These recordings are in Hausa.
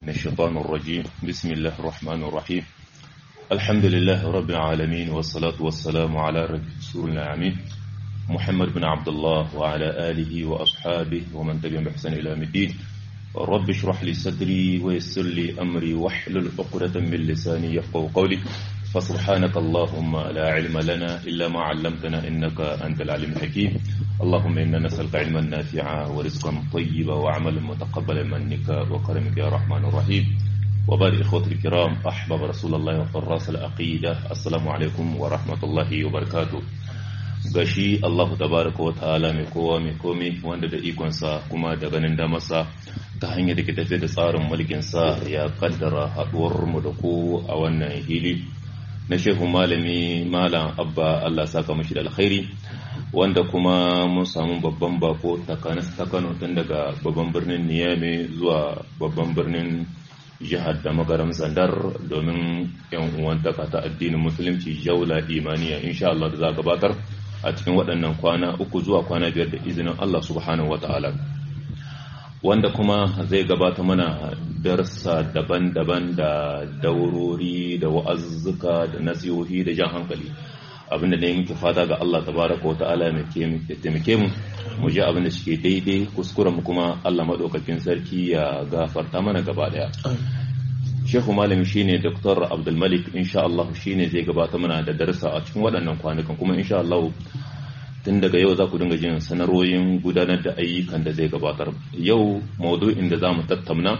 من الشيطان الرجيم بسم الله الرحمن الرحيم الحمد لله رب العالمين والصلاة والسلام على رسول العمين محمد بن عبد الله وعلى آله وأصحابه ومن تبعهم بإحسان إلى يوم الدين رب اشرح لي صدري ويسر لي أمري واحلل عقدة من لساني يفقهوا قولي فسبحانك اللهم لا علم لنا إلا ما علمتنا إنك أنت العليم الحكيم اللهم إنا نسألك علما نافعا ورزقا طيبا وعملا متقبلا منك وكرمك يا رحمن الرحيم وبارك إخوتي الكرام أحباب رسول الله وقراص العقيدة السلام عليكم ورحمة الله وبركاته gashi Allahu tabaraka wa ta'ala mai kowa mai komai wanda da ikonsa kuma da ganin damarsa ta hanyar da ke tafiya da tsarin mulkinsa ya kaddara haɗuwar mu da ku a wannan hili na shehu malami malam abba Allah saka mashi da alkhairi wanda kuma mun samu babban bako takanas ta Kano tun daga babban birnin Niyame zuwa babban birnin jihar da magaram zandar domin yan uwantaka ta addinin musulunci jaula imaniya insha Allah da za gabatar a cikin waɗannan kwana uku zuwa kwana biyar da izinin Allah subhanahu wa ta'ala wanda kuma zai gabata mana darsa daban-daban da daurori da wa'azzuka da nasihohi da jan hankali abinda ne muke fata ga Allah tabaraka wa ta'ala ya taimake mu mu ji abinda shike daidai kuskuren mu kuma Allah madaukakin sarki ya gafarta mana gaba daya Shehu malami shine Dr. Abdul Malik insha Allah shine zai gabata mana da darsa a cikin waɗannan kwanukan kuma insha Allah tun daga yau za ku dinga jin sanarwoyin gudanar da ayyukan da zai gabatar yau maudu'in da za mu tattauna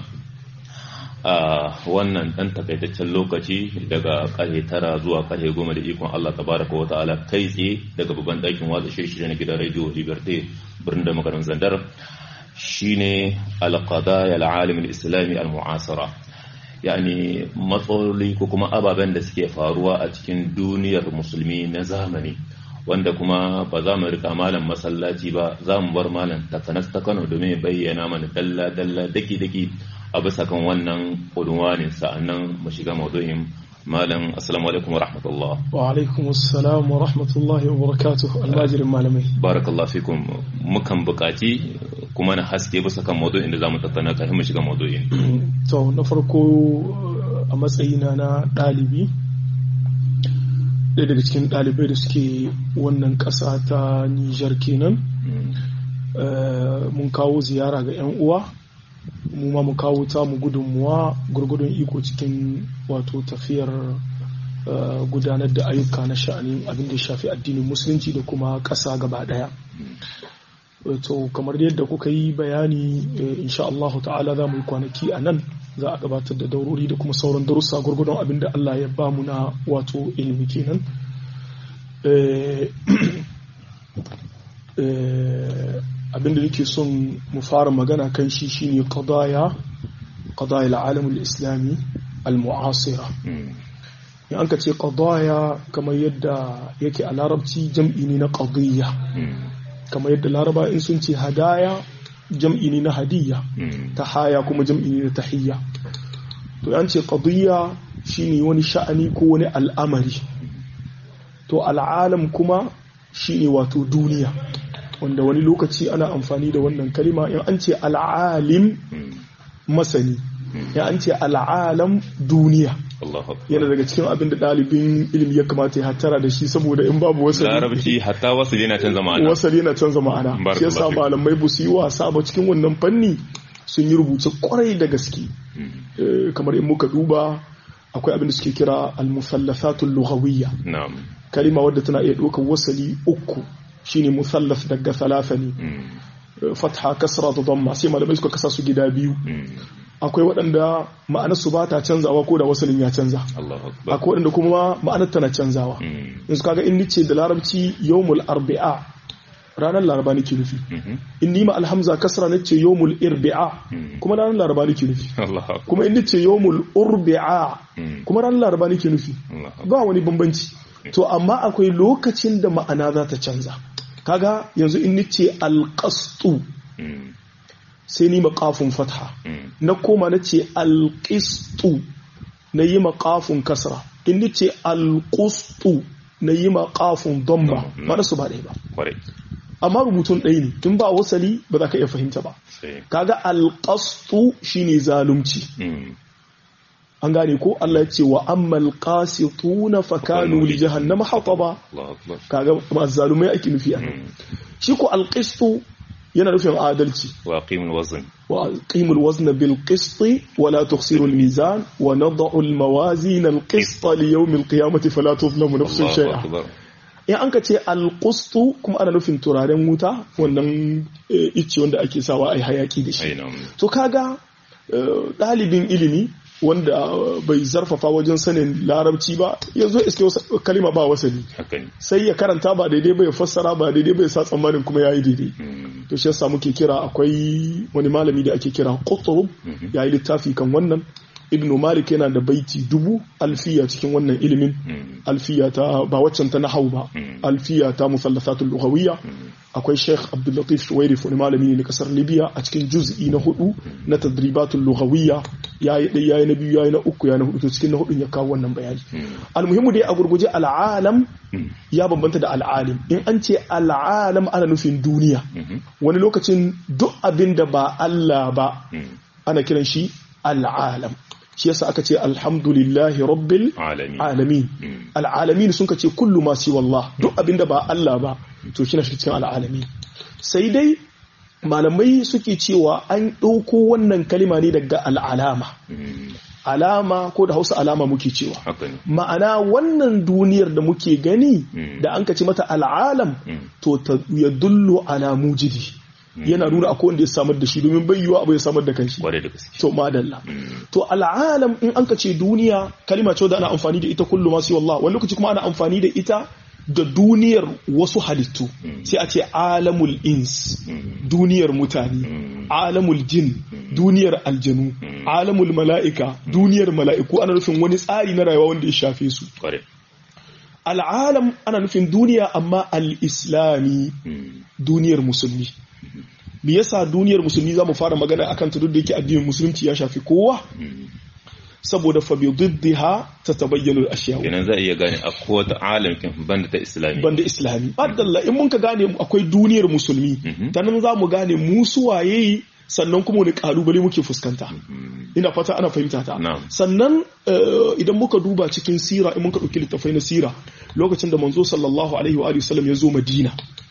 a wannan ɗan takaitaccen lokaci daga ƙarfe tara zuwa ƙarfe goma da ikon Allah tabaraka wa ta'ala kai tsaye daga babban ɗakin watsa shirye na gidan rediyo liberté birnin da makarin zandar shine alqadaya alalim alislami almu'asara yani matsaloli ko kuma ababen da suke faruwa a cikin duniyar musulmi na zamani wanda kuma ba za mu rika malam masallaci ba za mu bar malam takanas ta Kano domin bayyana mana dalla dalla daki daki a bisa kan wannan unwanin sa'annan mu shiga maudu'in malam assalamu alaikum wa rahmatullah wa alaikum assalam wa rahmatullahi wa barakatuh almajirin malamai barakallahu fikum mukan bukaci kuma na haske bisa kan maudu'in da zamu tattauna kafin mu shiga maudu'in to na farko a matsayina na ɗalibi ɗaya daga cikin ɗalibai da suke wannan ƙasa ta Nijar kenan mun kawo ziyara ga 'yan uwa mu ma mu kawo ta mu gudunmuwa gurgudun iko cikin wato tafiyar gudanar da ayyuka na sha'anin abin da shafi addinin musulunci da kuma ƙasa gaba ɗaya to kamar yadda kuka yi bayani insha Allah ta'ala za mu yi kwanaki a nan za a gabatar da daurori da kuma sauran darussa gurgudun abin da Allah ya ba mu na wato ilimi kenan abin da nake son mu fara magana kan shi shine qadaya qadaya al-alam al-islami al-mu'asira in an ka ce qadaya kamar yadda yake a larabci jam'i ne na qadiyya kamar yadda laraba in sun ce hadaya jam'i ne na hadiyya ta haya kuma jam'i ne na tahiyya to yan ce qadiyya shine wani sha'ani ko wani al'amari to al'alam kuma shine wato duniya wanda wani lokaci ana amfani da wannan kalima in an ce al'alim masani ya an ce al'alam duniya yana daga cikin abin da ɗalibin ilimi ya kamata ya hattara da shi saboda in babu wasali larabci hatta wasali yana canza ma'ana wasali yana canza ma'ana shi yasa malamai ba su yi wasa ba cikin wannan fanni sun yi rubuce kwarai da gaske kamar in muka duba akwai abin da suke kira al-musallasatul lughawiyya kalima wadda tana iya ɗaukar wasali uku shine musallas daga salasa ne fatha kasra da damma sai malamai suka kasa su gida biyu akwai waɗanda ma'anar su ba ta canzawa ko da wasalin ya canza akwai waɗanda kuma ma'anar tana canzawa yanzu kaga in nice da larabci yawmul arbi'a ranar laraba nake nufi in nima alhamza kasra nace yawmul irbi'a kuma ranar laraba nake nufi kuma in nice yawmul urbi'a kuma ranar laraba nake nufi ba wani bambanci to amma akwai lokacin da ma'ana za ta canza kaga yanzu in nice alqastu sai ni maƙafin fatha na koma na ce alƙistu na yi maƙafin kasra in ni ce alƙustu na yi maƙafin domba mana su ba ɗaya ba amma rubutun ɗaya ne in ba wasali ba za ka iya fahimta ba sai kaga alƙastu shine zalunci mm, an gane ko Allah ya ce wa ammal qasituna fakanu li jahannama hataba Allahu akbar kaga ba zalumai ake nufi a nan shi ko alqistu yana nufin adalci wa aqimul wazn wa aqimul wazna bil qisti wa la tukhsiru al mizan wa nad'u al mawazin al qista li yawm al qiyamati fala tuzlamu nafsun Allahu shay'a akbar in an ka ce alqustu kuma ana nufin turaren wuta wannan eh, icce wanda ake sawa ai hayaki da shi aina to kaga eh, ɗalibin ilimi wanda eh, bai zarfafa wajen sanin larabci ba yanzu iske wasa- kalima ba wasali haka ne sai ya karanta ba daidai bai fassara ba daidai bai sa tsammanin kuma yayi daidai Mm, to shi yasa muke kira akwai wani malami da ake kira Qutb yayi littafi kan wannan Ibn Malik yana da baiti dubu alfiya cikin wannan ilimin mm, alfiya ta ba waccan ta nahau ba Mm. alfiya ta musallasatul lughawiyya akwai Sheikh Abdul Latif Shuwairif wani malami ne na kasar Libya a cikin juz'i na hudu na tadribatul lughawiyya yayi dai yayi na biyu yayi na uku yayi na hudu to cikin na hudun ya kawo wannan bayani mm, almuhimmu dai a gurguje al'alam mm, ya bambanta da al'alim in an ce al'alam ana nufin duniya mhm, wani lokacin duk abin da ba Allah ba mm. ana kiran shi al'alam shi yasa aka ce alhamdulillahi rabbil alami alamin Mm. al'alamin sun ka ce kullu ma siwa Allah duk abin da ba Allah ba to shi na shi cikin al'alamin sai dai malamai suke cewa an ɗauko wannan kalima ne daga al'alama Mm, alama ko da hausa alama muke cewa haka ne ma'ana wannan duniyar da muke gani Mm. da an ka ce mata al'alam Mm. to ta ya dullo ala mujidi yana nuna akwai wanda ya samar da shi domin bai yiwa abu ya samar da kanshi kwarai da gaske to madalla Mm, to al'alam in an ka ce duniya kalima ce da ana amfani da ita kullu masu wallah wani lokaci kuma ana amfani da ita da duniyar wasu halittu sai a ce alamul ins mm, duniyar mutane mm, alamul jin duniyar aljanu alamul mala'ika duniyar mala'iku ana nufin wani tsari na rayuwa wanda ya shafe su kwarai al'alam ana nufin duniya amma al-islami Mm, duniyar musulmi me yasa duniyar musulmi za mu fara magana akan ta duk da yake addinin musulunci ya shafi kowa mm. saboda fa bi diddiha tatabayyanu al-ashya kenan za a iya gane a kowace alam kin banda ta islami banda islami adalla in mun ka gane akwai duniyar musulmi Mhm. ta nan za mu gane mu suwaye sannan kuma wani kalubale muke fuskanta Mm, ina fata ana fahimta ta Na'am. sannan eh, idan muka duba cikin sira in muka ɗauki littafai na sira lokacin da manzo sallallahu alaihi wa alihi wasallam ya zo madina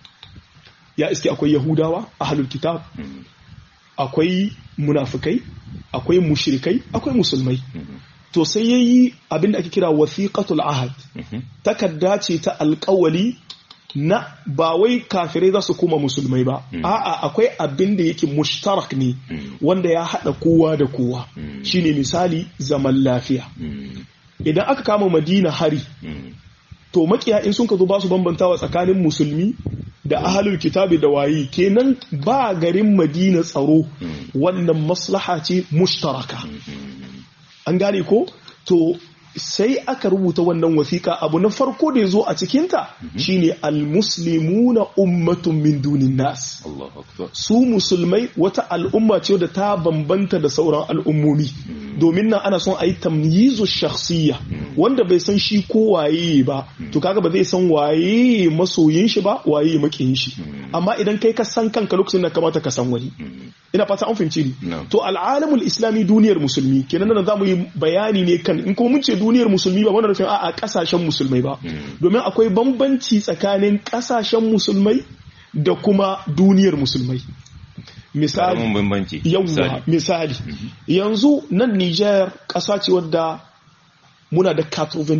ya iske akwai yahudawa ahlul kitab mm, akwai munafikai akwai mushrikai akwai musulmai mhm, to sai yayi abin da ake kira wasiqatul ahad mhm, takarda ce ta alkawali na ba wai kafirai za su koma musulmai ba a'a akwai abin da yake mushtarak ne Mm. wanda ya haɗa kowa da kowa Mm. shine misali zaman lafiya mm, idan aka kama madina hari mm, to makiya in sun ka zo ba su bambantawa tsakanin musulmi da ahalul kitabi da wayi kenan ba garin madina tsaro wannan maslaha ce mushtaraka mm, an gane ko to sai aka rubuta wannan wasiƙa abu na farko da ya zo a cikinta shine almuslimuna ummatun min dunin nas Allahu akbar su musulmai wata al'umma ce da ta bambanta da sauran al'ummomi domin nan ana son a yi tamyizu shakhsiyya wanda bai san shi ko waye ba to kaga ba zai san waye masoyin shi ba waye makiyin shi amma idan kai ka san kanka lokacin da kamata ka san wani ina fata an fahimci ni Na'am. to al'alamul islami duniyar musulmi kenan nan zamu yi bayani ne kan in kuma mun ce duniyar musulmi ba wannan nufin a'a kasashen musulmai ba domin akwai bambanci tsakanin kasashen musulmai da kuma duniyar musulmai misali karamin bambanci yawwa misali. misali yanzu nan Niger ƙasa ce wadda muna da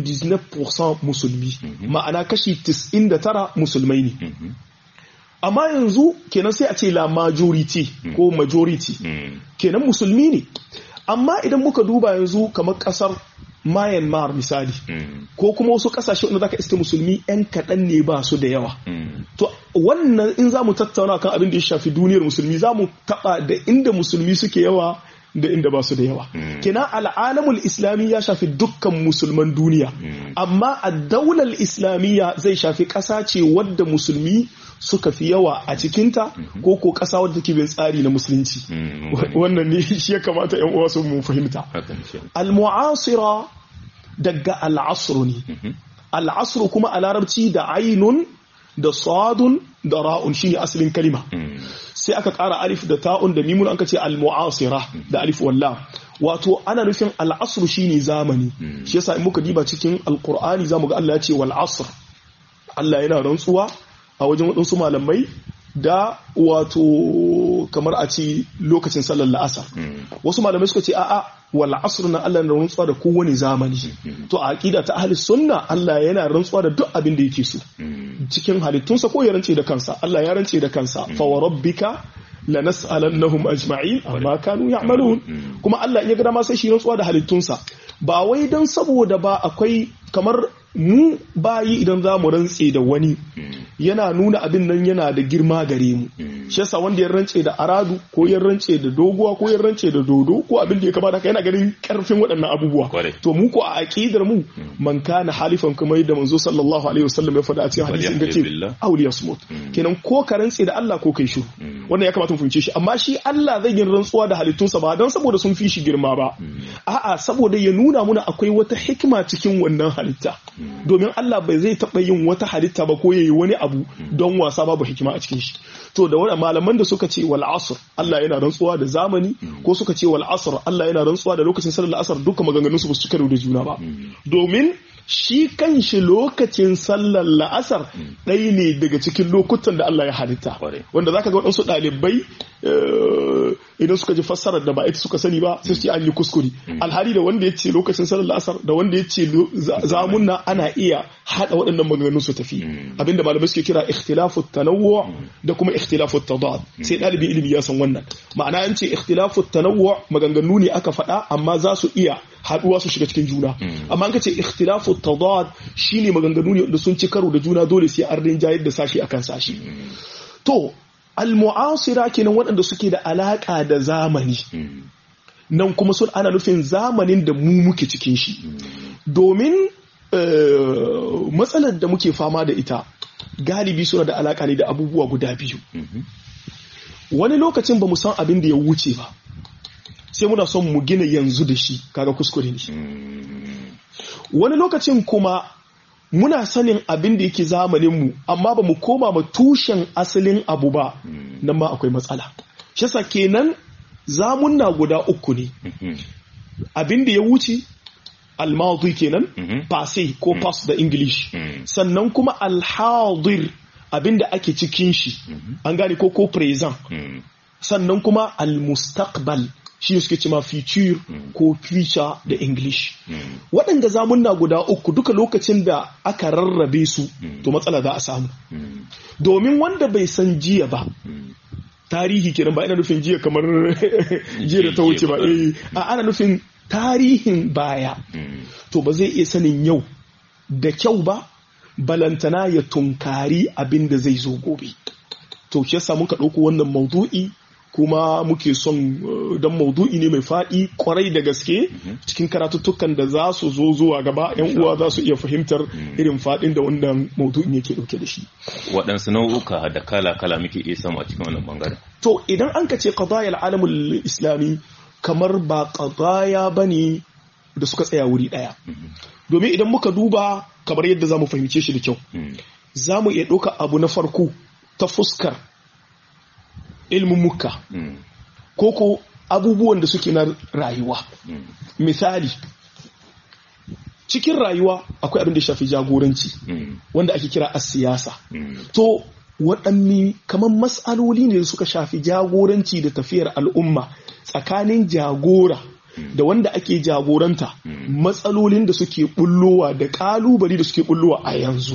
99% musulmi ma'ana kashi 99 musulmai ne Mhm, amma yanzu kenan sai a ce la majority ko majority mm, kenan musulmi ne amma idan muka duba yanzu kamar kasar Myanmar misali mm, ko kuma wasu kasashe wanda zaka iske musulmi yan kaɗan ne ba su da yawa mm, to wannan in za mu tattauna kan abin da ya shafi duniyar musulmi za mu taɓa da inda musulmi suke yawa da inda ba su da yawa kenan al'alamul islami ya shafi dukkan musulman duniya amma a daular islamiyya zai shafi ƙasa ce wadda musulmi suka fi yawa a cikinta ko ko ƙasa wadda take bin tsari na musulunci mm, mun wannan ne shi ya kamata yan uwa su mu fahimta haka ne shi. al-mu'asira daga al-asr ne Mhm, al-asr kuma a larabci da ainun da sadun da ra'un shine asalin kalima sai aka ƙara alif da ta'un da mimun aka ce al-mu'asira da alif walla wato ana nufin al-asr shine zamani shi yasa in muka diba cikin al-qur'ani zamu ga Allah ya ce wal asr Allah yana rantsuwa a wajen waɗansu malamai da wato kamar a ce lokacin sallar la'asar wasu malamai suka ce a'a wal asr na Allah na rantsuwa da kowane zamani to a aqida ta ahli sunna Allah yana rantsuwa da duk abin da yake so cikin halittunsa ko ya rance da kansa Allah ya rance da kansa fa wa rabbika lanas'alannahum ajma'in amma kanu ya'malun kuma Allah ya ga ma sai shi rantsuwa da halittunsa ba wai dan saboda ba akwai kamar mu bayi idan za mu rantse da wani yana nuna abin nan yana da girma gare mu shi yasa wanda ya rantse da aradu ko ya rantse da doguwa ko ya rantse da dodo ko abin da ya kamata yana ganin karfin waɗannan abubuwa to mu ko a aqidar mu man kana halifan kuma yadda manzo sallallahu alaihi wasallam ya faɗa a cikin hadisin da ce awliya smut kenan ko ka rantse da Allah ko kai shiru wannan ya kamata mu fahimce shi amma shi Allah zai yin rantsuwa da halittunsa ba don saboda sun fi shi girma ba a'a saboda ya nuna muna akwai wata hikima cikin wannan halitta domin Allah bai zai taɓa yin wata halitta ba ko ya yi wani abu don wasa babu hikima a cikin shi to da wani malaman da suka ce wal asr Allah yana rantsuwa da zamani ko suka ce wal asr Allah yana rantsuwa da lokacin sallar asr duka maganganun su ba su karo da juna ba domin shi kan shi lokacin sallar la'asar ɗaya ne daga cikin lokutan da Allah ya halitta wanda zaka ga waɗansu ɗalibai idan suka ji fassarar da ba ita suka sani ba sai su ce an yi kuskure alhali da wanda ya ce lokacin sallar la'asar da wanda ya ce zamunna ana iya haɗa waɗannan maganganun su tafi abinda malamai suke kira ikhtilafu tanawwu da kuma ikhtilafu tadad sai ɗalibi ilimi ya san wannan ma'ana an ce ikhtilafu tanawwu maganganu ne aka faɗa amma za su iya haɗuwa su shiga cikin juna amma an ka ce ikhtilafu tadad shine maganganu ne da sun ci karo da juna dole sai an rinjayar da sashi akan sashi to al-mu'asira kenan waɗanda suke da alaka da zamani nan kuma sun ana nufin zamanin da mu muke cikin shi domin matsalar da muke fama da ita galibi suna da alaka ne da abubuwa guda biyu wani lokacin ba mu san abin da ya wuce ba sai muna son mu gina yanzu da shi kaga kuskure ne wani lokacin kuma muna sanin abin da yake zamaninmu amma ba mu koma ma tushen asalin abu ba nan ma akwai matsala shi yasa kenan zamunna guda uku ne abin da ya wuce almadi kenan passé ko past da english sannan kuma alhadir abin da ake cikin shi an gane ko ko present sannan kuma almustaqbal shi suke cima future ko future da english waɗanda zamunna guda uku duka lokacin da aka rarrabe su to matsala za a samu domin wanda bai san jiya ba tarihi kenan ba ina nufin jiya kamar jiya da ta wuce ba a ana nufin tarihin baya to ba zai iya sanin yau da kyau ba balantana ya tunkari abin da zai zo gobe to shi yasa muka ɗauko wannan maudu'i kuma muke son don maudu'i ne mai faɗi kwarai da gaske cikin karatuttukan da za su zo zuwa gaba yan uwa za su iya fahimtar irin faɗin da wannan maudu'in yake ɗauke da shi waɗansu nau'uka da kala-kala muke iya samu a cikin wannan bangaren to idan an ka ce qadayal alamul islami kamar ba qadaya bane da suka tsaya wuri ɗaya domin idan muka duba kamar yadda za mu fahimce shi da kyau za mu iya ɗauka abu na farko ta fuskar ilmin muka ko ko abubuwan da suke na rayuwa misali cikin rayuwa akwai abin da shafi jagoranci wanda ake kira a siyasa to waɗanne kamar matsaloli ne da suka shafi jagoranci da tafiyar al'umma tsakanin jagora da wanda ake jagoranta matsalolin da suke bullowa da ƙalubale da suke bullowa a yanzu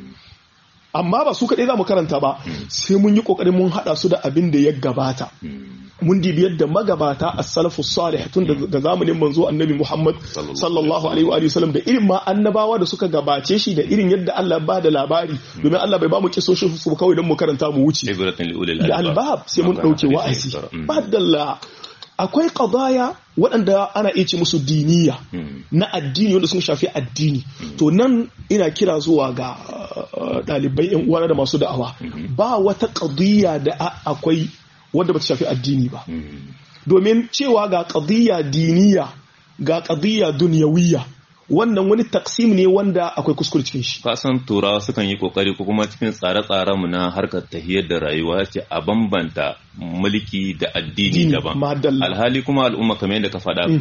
amma ba su kaɗai za mu karanta ba sai mun yi ƙoƙarin mun haɗa su da abin da ya gabata mun dibi yadda magabata a salafu salih tun da zamanin manzo annabi muhammad sallallahu alaihi wa sallam da irin ma annabawa da suka gabace shi da irin yadda allah ba da labari domin allah bai ba mu kisoshin su kawai don mu karanta mu wuce da albab sai mun ɗauke wa'azi badalla akwai qadaya waɗanda ana iya ce musu diniya na addini wanda sun shafi addini to nan ina kira zuwa ga ɗalibai yan uwana da masu da'awa ba wata qadiyya da akwai wanda ba ta shafi addini ba domin cewa ga qadiyya diniya ga qadiyya duniyawiyya wannan wani taksim ne wanda akwai kuskure cikin shi kasan turawa sukan yi kokari ko kuma cikin tsare-tsaren mu na harkar tahiyar da rayuwa ce a bambanta mulki da addini daban alhali kuma al'umma kamar yadda ka faɗa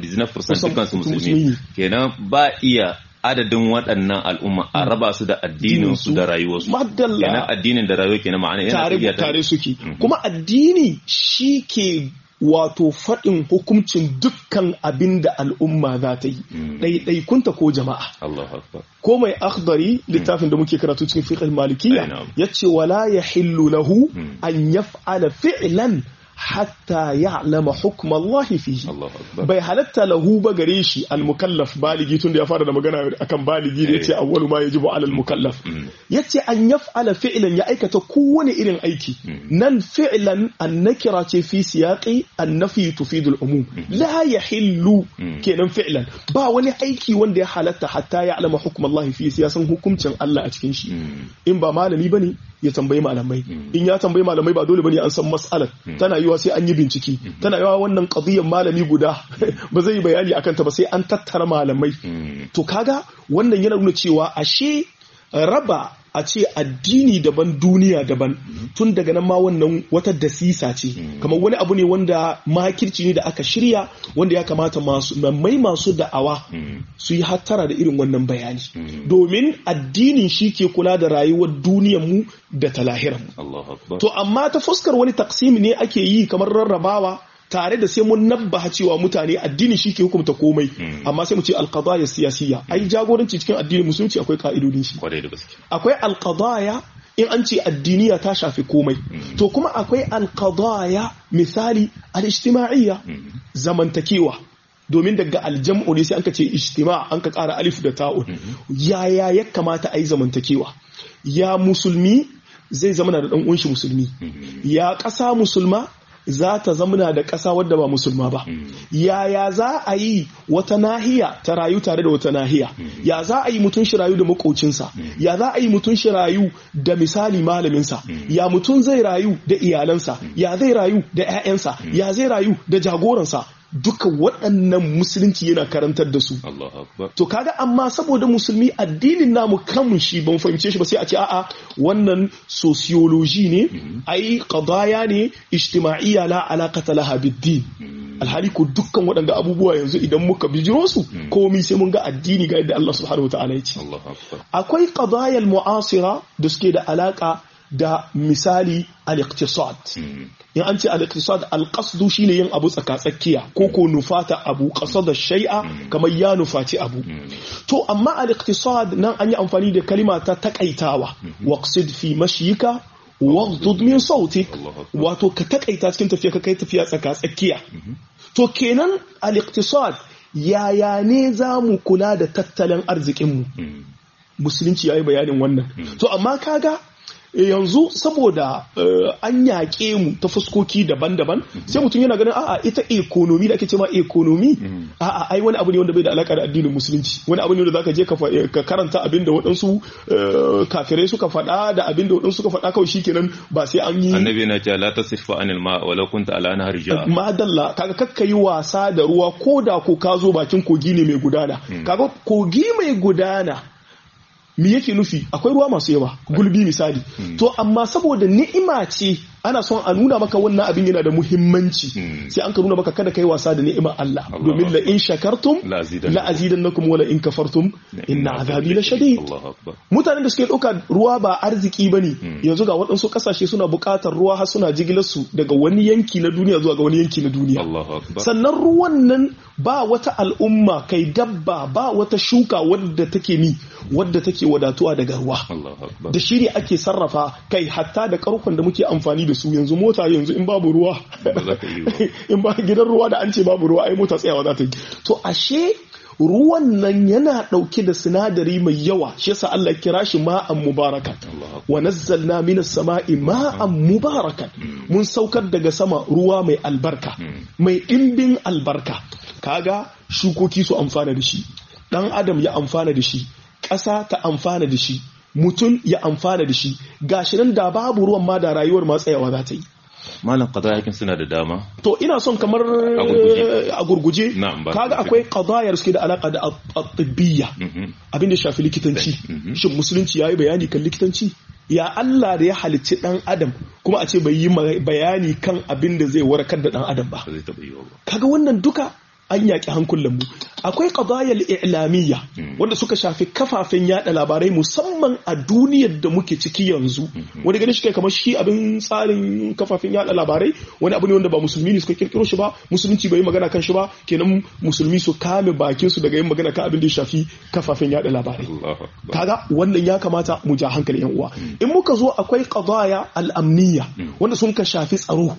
99% dukkan su musulmi kenan ba iya adadin waɗannan al'umma a raba su da addinin su da rayuwarsu kenan addinin da rayuwa kenan ma'ana yana tare tare suke kuma addini shi ke wato faɗin hukuncin dukkan abin da al'umma za ta yi ɗaiɗaikunta ko jama'a ko mai akhdari littafin da muke karatu cikin fiqh malikiyya yace wala yahillu lahu an yaf'ala fi'lan hatta ya'lama hukm Allah fihi bai halatta lahu ba gare shi al-mukallaf baligi tunda ya fara da magana akan baligi da yace awwalu ma yajibu ala al-mukallaf yace an yaf'ala fi'lan ya aikata kowane irin aiki nan fi'lan an-nakira ce fi siyaqi an-nafi tufidu al-umum la yahillu kenan fi'lan ba wani aiki wanda ya halatta hatta ya'lama hukm Allah fihi sai ya san hukuncin Allah a cikin shi in ba malami bane ya tambayi malamai in ya tambayi malamai ba dole bane an san mas'alar tana yiwa sai an yi bincike tana yiwa wannan qadiyyar malami guda ba zai bayani akan ta ba sai an tattara malamai to kaga wannan yana nuna cewa ashe raba a ce addini daban duniya daban tun daga nan ma wannan wata dasisa ce kamar wani abu ne wanda makirci ne da aka shirya wanda ya kamata masu mai masu da'awa su yi hattara da irin wannan bayani domin addinin shi ke kula da rayuwar duniyar mu da ta lahirar mu to amma ta fuskar wani taksimi ne ake yi kamar rarrabawa tare da sai mun nabbaha cewa mutane addini shi ke hukumta komai amma sai mu ce alqadaya siyasiya ai jagoranci cikin addinin musulunci akwai ka'idodin shi akwai alqadaya in an ce addiniya ta shafi komai to kuma akwai alqadaya misali al-ijtima'iyya zamantakewa domin daga aljam'u ne sai an ka ce ijtima an ka ƙara alif da ta'un yaya ya kamata a yi zamantakewa ya musulmi zai zama da ɗan uwanshi musulmi ya ƙasa musulma za ta zamana da ƙasa wadda ba musulma ba yaya za a yi wata nahiya ta rayu tare da wata nahiya ya za a yi mutum shi rayu da makocinsa ya za a yi mutum shi rayu da misali malaminsa ya mutum zai rayu da iyalansa ya zai rayu da 'ya'yansa ya zai rayu da jagoransa duka waɗannan musulunci yana karantar da su to kaga amma saboda musulmi addinin namu kamun shi ban fahimce shi ba sai a ce a'a wannan sociology ne ai qadaya ne ijtima'iyya la alaqata laha bid-din alhali ko dukkan waɗanda abubuwa yanzu idan muka bijiro su komai sai mun ga addini ga yadda Allah subhanahu wataala ya ce akwai qadaya al-mu'asira da suke da alaka da misali al-iqtisad in an ce al-iqtisad al-qasdu shine yin abu tsakatsakiya ko ko nufata abu qasada shay'a kamar ya nufaci abu to amma al-iqtisad nan an yi amfani da kalima ta takaitawa waqsid fi mashyika waghdud min sautik wato ka takaita cikin tafiya ka kai tafiya tsakatsakiya to kenan al-iqtisad yaya ne za mu kula da tattalin arzikinmu musulunci ya yi bayanin wannan to amma kaga yanzu saboda an yaƙe mu ta fuskoki daban-daban sai mutum yana ganin a'a ita ekonomi da ake ce ma ekonomi a'a ai wani abu ne wanda bai da alaka da addinin musulunci wani abu ne wanda zaka je ka karanta abin da waɗansu kafirai suka faɗa da abin da waɗansu suka faɗa kawai shikenan ba sai an yi annabi na ce la tasrifu anil ma walau kunta ala nahar ja madalla kaga kakka yi wasa da ruwa ko da ko ka zo bakin kogi ne mai gudana kaga kogi mai gudana me yake nufi akwai ruwa masu yawa gulbi misali to amma saboda ni'ima ce ana son a nuna maka wannan abin yana da muhimmanci sai an ka nuna maka kada kai wasa da ni'imar Allah domin la in shakartum la azidannakum wala in kafartum inna azabi la shadid mutanen da suke dauka ruwa ba arziki bane yanzu ga waɗansu kasashe suna buƙatar ruwa har suna jigilar su daga wani yanki na duniya zuwa ga wani yanki na duniya sannan ruwan nan ba wata al'umma kai dabba ba wata shuka wadda take mi wadda take wadatuwa daga ruwa da shiri ake sarrafa kai hatta da karkon da muke amfani da su yanzu mota yanzu in babu ruwa in ba gidan ruwa da an ce babu ruwa ai mota tsayawa za ta yi to ashe ruwan nan yana ɗauke da sinadari mai yawa shi yasa Allah kira shi ma'an mubarakan wa nazzalna minas sama'i ma'an mubarakan mun saukar daga sama ruwa mai albarka mai ɗimbin albarka kaga shukoki su amfana da shi ɗan adam ya amfana da shi ƙasa ta amfana da shi mutum ya amfana da shi gashi nan da babu ruwan ma da rayuwar ma tsayawa za ta yi malam qadayakin suna da dama to ina son kamar a gurguje kaga akwai qadayar suke da alaka da at-tibbiyya abin da shafi likitanci shin musulunci yayi bayani kan likitanci ya Allah da ya halicci dan adam kuma a ce bai yi bayani kan abin da zai warkar da dan adam ba kaga wannan duka an yaƙi hankulan mu akwai qadayal i'lamiyya wanda suka shafi kafafen yada labarai musamman a duniyar da muke ciki yanzu wani ganin shi kai kamar shi abin tsarin kafafen yada labarai wani abu ne wanda ba musulmi ne suka kirkiro shi ba musulunci bai yi magana kan shi ba kenan musulmi su kame bakin su daga yin magana kan abin da ya shafi kafafen yada labarai kaga wannan ya kamata mu ja hankali yan uwa in muka zo akwai qadaya al-amniyya wanda sun ka shafi tsaro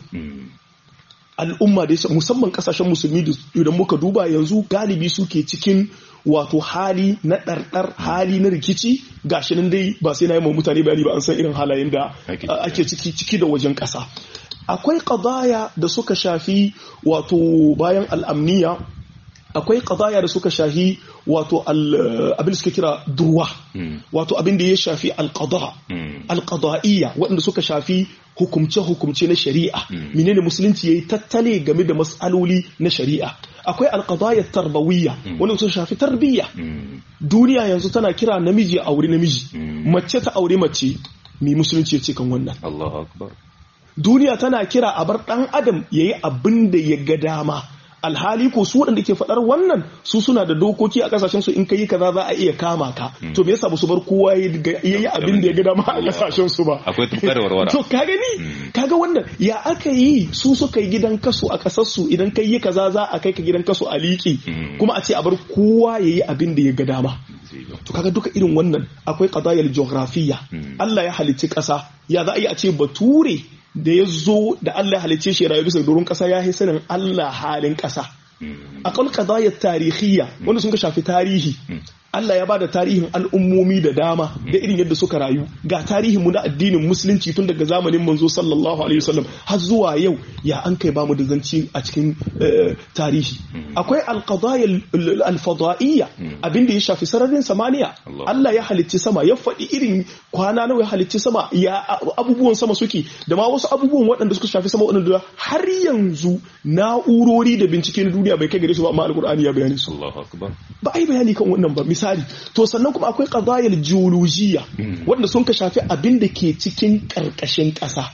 al'umma da musamman kasashen musulmi idan muka duba yanzu galibi suke cikin wato hali na ɗarɗar hali na rikici gashi nan dai ba sai na yi ma mutane bayani ba an san irin halayen da ake ciki ciki da wajen ƙasa akwai ƙadaya da suka shafi wato bayan al'amniya akwai ƙadaya da suka shafi wato abin da suka kira durwa wato abin da ya shafi alƙada alƙada'iyya waɗanda suka shafi hukumce-hukumce na shari'a menene musulunci yayi tattale game da matsaloli na shari'a akwai alqadaya tarbawiyya wanda suka shafi tarbiyya duniya yanzu tana kira namiji a aure namiji mace ta aure mace me musulunci yace kan wannan Allahu akbar duniya tana kira a bar dan adam yayi abin da ya ga dama alhali ko su waɗanda ke faɗar wannan su suna da dokoki a kasashen su in kai kaza za a iya kama ka to me yasa ba su bar kowa ya yi abin da ya ga dama a kasashen su ba akwai tukar warwara to ka gani kaga wannan ya aka yi su suka yi gidan kaso a kasar su idan kai yi kaza za a kai ka gidan kaso a liƙi kuma a ce a bar kowa ya yi abin da ya ga dama to kaga duka irin wannan akwai qadayal geographiya Allah ya halicci ƙasa ya za a yi a ce bature da ya zo da Allah halicce shi rayu bisa doron ƙasa ya sanin Allah halin ƙasa. Akwai qadayar tarihiyya wanda sun ka shafi tarihi. Allah ya bada tarihin al'ummomi da dama da irin yadda suka rayu ga tarihin mu na addinin musulunci tun daga zamanin manzo sallallahu alaihi wasallam har zuwa yau ya an kai bamu da zanci a cikin tarihi akwai alqadaya alfada'iyya abinda ya shafi sararin samaniya Allah ya halicci sama ya faɗi irin kwana nawa ya halicci sama ya abubuwan sama suke da ma wasu abubuwan waɗanda suka shafi sama waɗanda har yanzu na'urori da bincike na duniya bai kai gare su ba amma alqur'ani ya bayani su ba ai bayani kan wannan ba misali to sannan kuma akwai qadayal geologiya wanda sun ka shafi abin da ke cikin karkashin ƙasa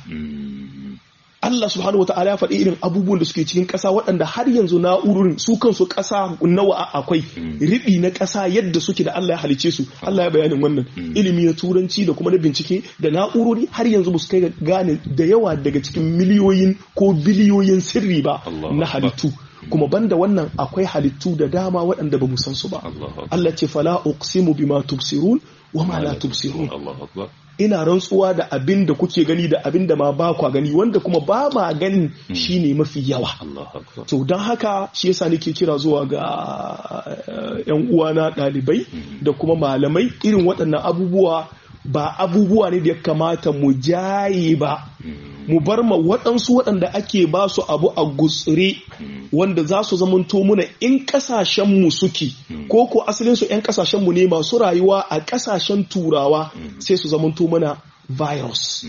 Allah subhanahu wata'ala ya faɗi irin abubuwan da suke cikin ƙasa waɗanda har yanzu na'urorin su kansu ƙasa nawa akwai riɓi na ƙasa yadda suke da Allah ya halice su Allah ya bayanin wannan ilimi na turanci da kuma na bincike da na'urori har yanzu ba su kai gane da yawa daga cikin miliyoyin ko biliyoyin sirri ba na halittu kuma banda wannan akwai halittu da dama waɗanda ba mu san su ba Allah ce fala uqsimu bima tubsirun wa ma la tubsirun ina rantsuwa da abin da kuke gani da abin da ma ba kwa gani wanda kuma ba ma ganin shine mafi yawa to don haka shi yasa nake kira zuwa ga yan uwana ɗalibai da kuma malamai irin waɗannan abubuwa ba abubuwa ne da ya kamata mu jaye ba mu bar ma waɗansu waɗanda ake ba su abu a gutsire wanda za su zamanto muna in ƙasashenmu suke ko ko asalinsu 'yan ƙasashenmu ne masu rayuwa a ƙasashen turawa sai su zamanto mana virus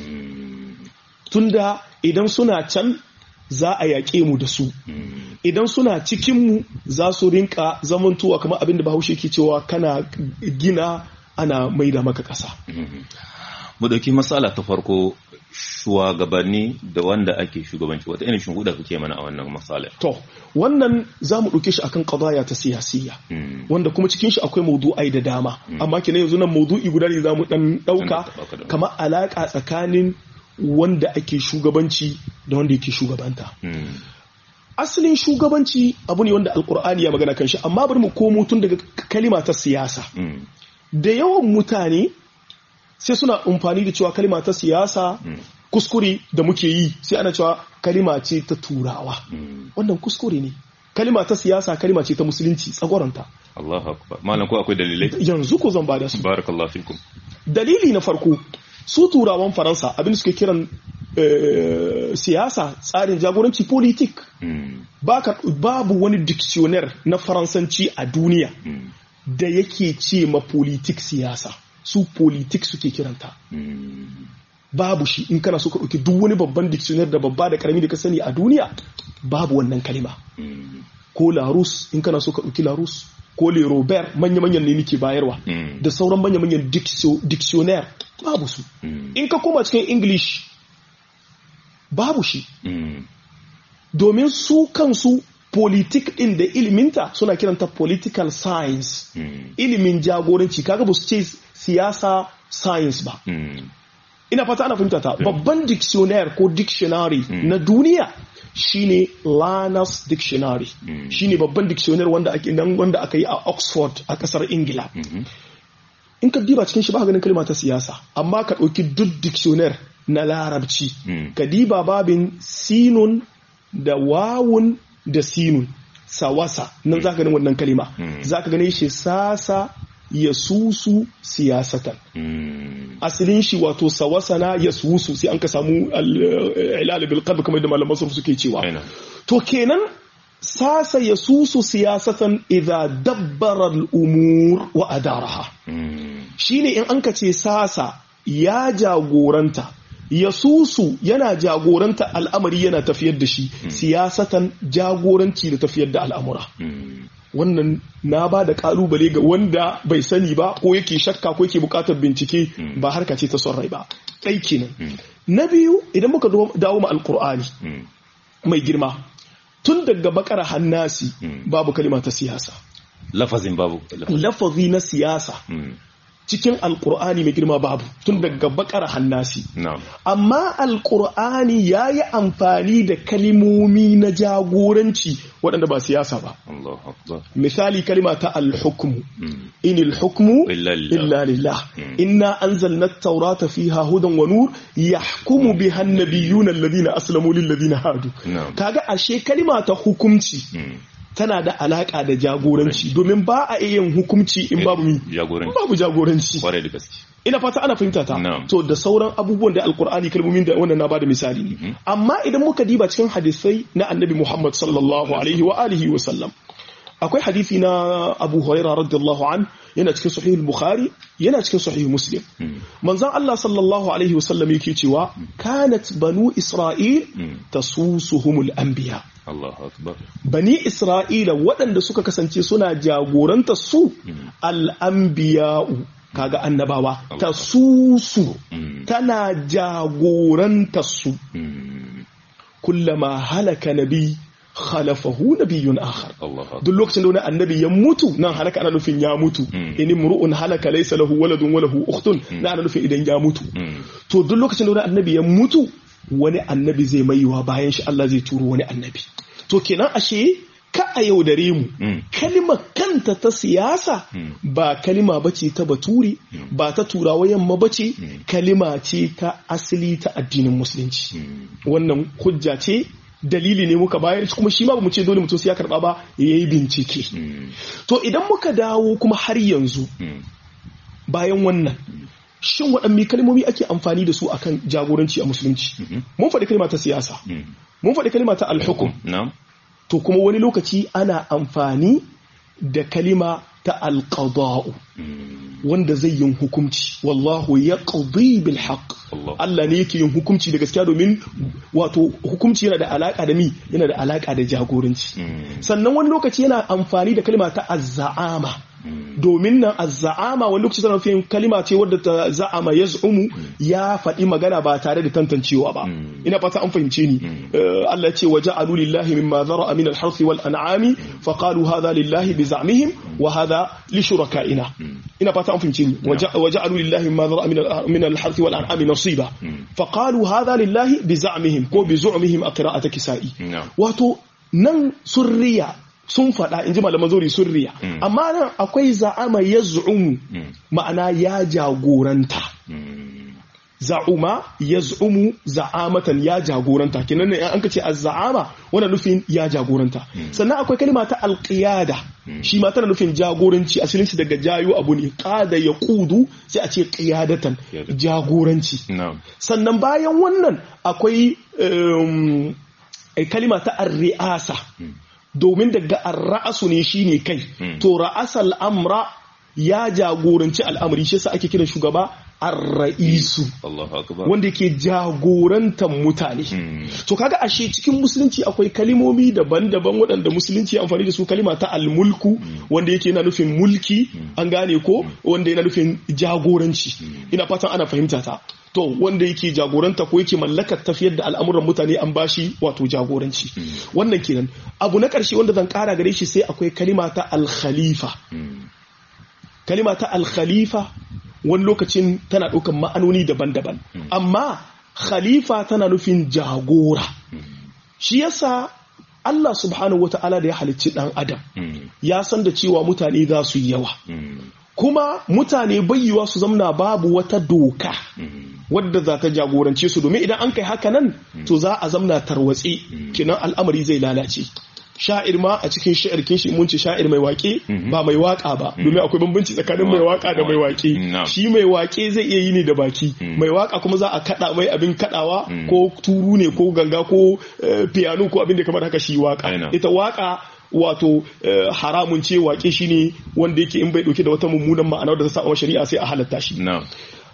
tunda idan suna can za a yaƙe mu da su idan suna cikinmu za su rinka zamantowa kamar abin da bahaushe ke cewa kana gina ana maida maka ƙasa. mu ɗauki matsala ta farko shugabanni da wanda ake shugabanci wata irin shinguda kake mana a wannan matsala to wannan za mu ɗauke shi akan qadaya ta siyasiya wanda kuma cikin shi akwai maudu'ai da dama amma kina yanzu nan maudu'i guda ne za mu ɗan ɗauka kamar alaƙa tsakanin wanda ake shugabanci da wanda yake shugabanta asalin shugabanci abu ne wanda alkur'ani ya magana kan shi amma bari mu komo tun daga kalima ta siyasa da yawan mutane sai suna amfani da cewa kalima ta siyasa kuskure da muke yi sai ana cewa kalima ce ta turawa wannan kuskure ne kalima ta siyasa kalima ce ta musulunci tsagoranta Allahu akbar malam ko akwai dalilai yanzu ko zan bada su barakallahu fikum dalili na farko su turawan faransa abin suke kiran siyasa tsarin jagoranci politik babu wani dictionnaire na faransanci a duniya da yake ce ma politik siyasa su politik suke kiranta babu shi in kana so ka ɗauki duk wani babban dictionary da babba da karami da ka sani a duniya babu wannan kalima ko larus in kana so ka ɗauki larus ko le robert manya-manyan ne nake bayarwa da sauran manya-manyan dictionary babu su in ka koma cikin english babu shi domin su kansu politik din da iliminta suna kiranta political science ilimin jagoranci kaga ba su ce siyasa science ba ina fata ana fahimta ta babban dictionary ko dictionary na duniya shine Lanas Dictionary shine babban dictionary wanda ake nan wanda aka yi a Oxford a kasar Ingila in ka diba cikin shi ba ganin kalma ta siyasa amma ka ɗauki duk dictionary na larabci ka diba babin sinun da wawun da sinun sawasa nan za ka ganin wannan kalima za ka gane shi sasa ya susu siyasatan asalin shi wato sawasana ya susu sai an ka samu ilal bil qalb kamar da malaman sarfu suke cewa to kenan sasa ya susu siyasatan idza dabbara al umur wa adaraha shine in an ka ce sasa ya jagoranta ya susu yana jagoranta al'amari yana tafiyar da shi siyasatan jagoranci da tafiyar da al'amura wannan na ba da kalubale ga wanda bai sani ba ko yake shakka ko yake bukatar bincike ba harka ce ta son rai ba ɗai kenan na biyu idan muka dawo ma alkur'ani mai girma tun daga bakara hannasi babu kalima ta siyasa lafazin babu lafazi na siyasa cikin alkur'ani mai girma babu tun daga bakar hannasi amma alkur'ani ya yi amfani da kalimomi na jagoranci waɗanda ba siyasa ba misali kalima ta alhukmu in alhukmu illa lillah inna anzalna at-taurata fiha hudan wa nur yahkumu biha an-nabiyyuna alladhina aslamu lil ladina hadu kaga ashe kalima ta hukumci tana da alaka da jagoranci domin ba a iya yin hukunci in babu mi babu jagoranci ina fata ana fahimta ta to da sauran abubuwan da alkur'ani kalmomin da wannan na bada misali ne amma idan muka diba cikin hadisai na annabi Muhammad sallallahu alaihi wa alihi wa sallam akwai hadisi na Abu Hurairah radiyallahu an yana cikin sahih al-Bukhari yana cikin sahih Muslim manzon Allah sallallahu alaihi wa sallam yake cewa kanat banu Isra'il tasusuhumul anbiya Allahu akbar bani Isra'ila waɗanda suka kasance suna jagoranta su al-anbiya'u kaga annabawa ta susu tana jagoranta su kullama halaka nabi khalafahu nabiyyun akhar duk lokacin da wani annabi ya mutu nan halaka ana nufin ya mutu in imru'un halaka laysa lahu waladun wa lahu ukhtun na ana nufin idan ya mutu to duk lokacin da wani annabi ya mutu wani annabi zai maiwa bayan shi Allah zai turo wani annabi to kenan ashe ka a yaudare mu kalima kanta ta siyasa ba kalima bace ta bature ba ta turawa yamma bace kalima ce ta asali ta addinin musulunci wannan hujja ce dalili ne muka bayar kuma shi ma ba mu ce dole mutum sai ya karba ba yayi bincike to idan muka dawo kuma har yanzu bayan wannan shin waɗanne kalmomi ake amfani da su akan jagoranci a musulunci mun faɗi kalma ta siyasa mun faɗi kalma ta alhukum to kuma wani lokaci ana amfani da kalima ta alqada'u wanda zai yin hukunci wallahu ya bil haqq Allah ne yake yin hukunci da gaskiya domin wato hukunci yana da alaka da mi yana da alaka da jagoranci sannan wani lokaci yana amfani da kalima ta azza'ama domin nan azza'ama wani lokaci tana nufin kalima ce wadda ta za'ama ya zu'umu ya faɗi magana ba tare da tantancewa ba ina fata an fahimce ni Allah ya ce wa ja'alu lillahi mimma zara'a min al-harth wal an'ami fa qalu hadha lillahi bi za'mihim wa hadha li shuraka'ina ina fata an fahimce ni wa ja'alu lillahi mimma zara'a min al-harth wal an'ami nasiba fa qalu hadha lillahi bi za'mihim ko bi zu'mihim a qira'ati kisa'i wato nan surriya sun faɗa in ji malaman zori sun riya amma nan akwai za'ama ya zu'umu ma'ana ya jagoranta za'uma ya zu'umu za'amatan ya jagoranta kenan ne an kace az-za'ama wannan nufin ya jagoranta sannan akwai kalma ta alqiyada shi ma tana nufin jagoranci asalin shi daga jayo abu ne qada ya qudu sai a ce qiyadatan jagoranci sannan bayan wannan akwai kalma ta ar-ri'asa domin daga ra'asu ne shine kai to ra'asal amra ya jagoranci al'amari shi yasa ake kiran shugaba ar-ra'isu Allahu akbar wanda yake jagorantar mutane Mm. to kaga ashe cikin musulunci akwai kalimomi daban-daban waɗanda musulunci ya amfani da su kalima ta almulku wanda yake yana nufin mulki an gane ko wanda yana nufin jagoranci ina fatan ana fahimta ta to wanda yake jagoranta ko yake mallakar tafiyar da al'amuran mutane an bashi wato jagoranci wannan kenan abu na ƙarshe wanda zan ƙara gare shi sai akwai kalima ta al-khalifa Mm. kalima ta al-khalifa wani lokacin tana ɗaukan ma'anoni daban-daban amma khalifa tana nufin jagora shi yasa Allah subhanahu wata'ala da ya halicci ɗan adam Mm. ya san da cewa mutane za su yi yawa Mm. kuma mutane bayyuwa su zamna babu wata doka Mm. wadda za ta jagorance su domin idan an kai haka nan to za a zamna tarwatse kenan al'amari zai lalace sha'ir ma a cikin sha'ir kin shi mun ce sha'ir mai waƙe ba mai waƙa ba domin akwai bambanci tsakanin mai waƙa da mai waƙe Na'am. shi mai waƙe zai iya yi ne da baki mai waƙa kuma za a kaɗa mai abin kaɗawa ko turu ne ko ganga ko eh, piano ko abin da kamar haka shi waƙa Aina. ita waƙa wato eh, haramun ce waƙe shi ne wanda yake in bai ɗauke da wata mummunan ma'ana da ta sa wa shari'a sai a halatta shi Na'am.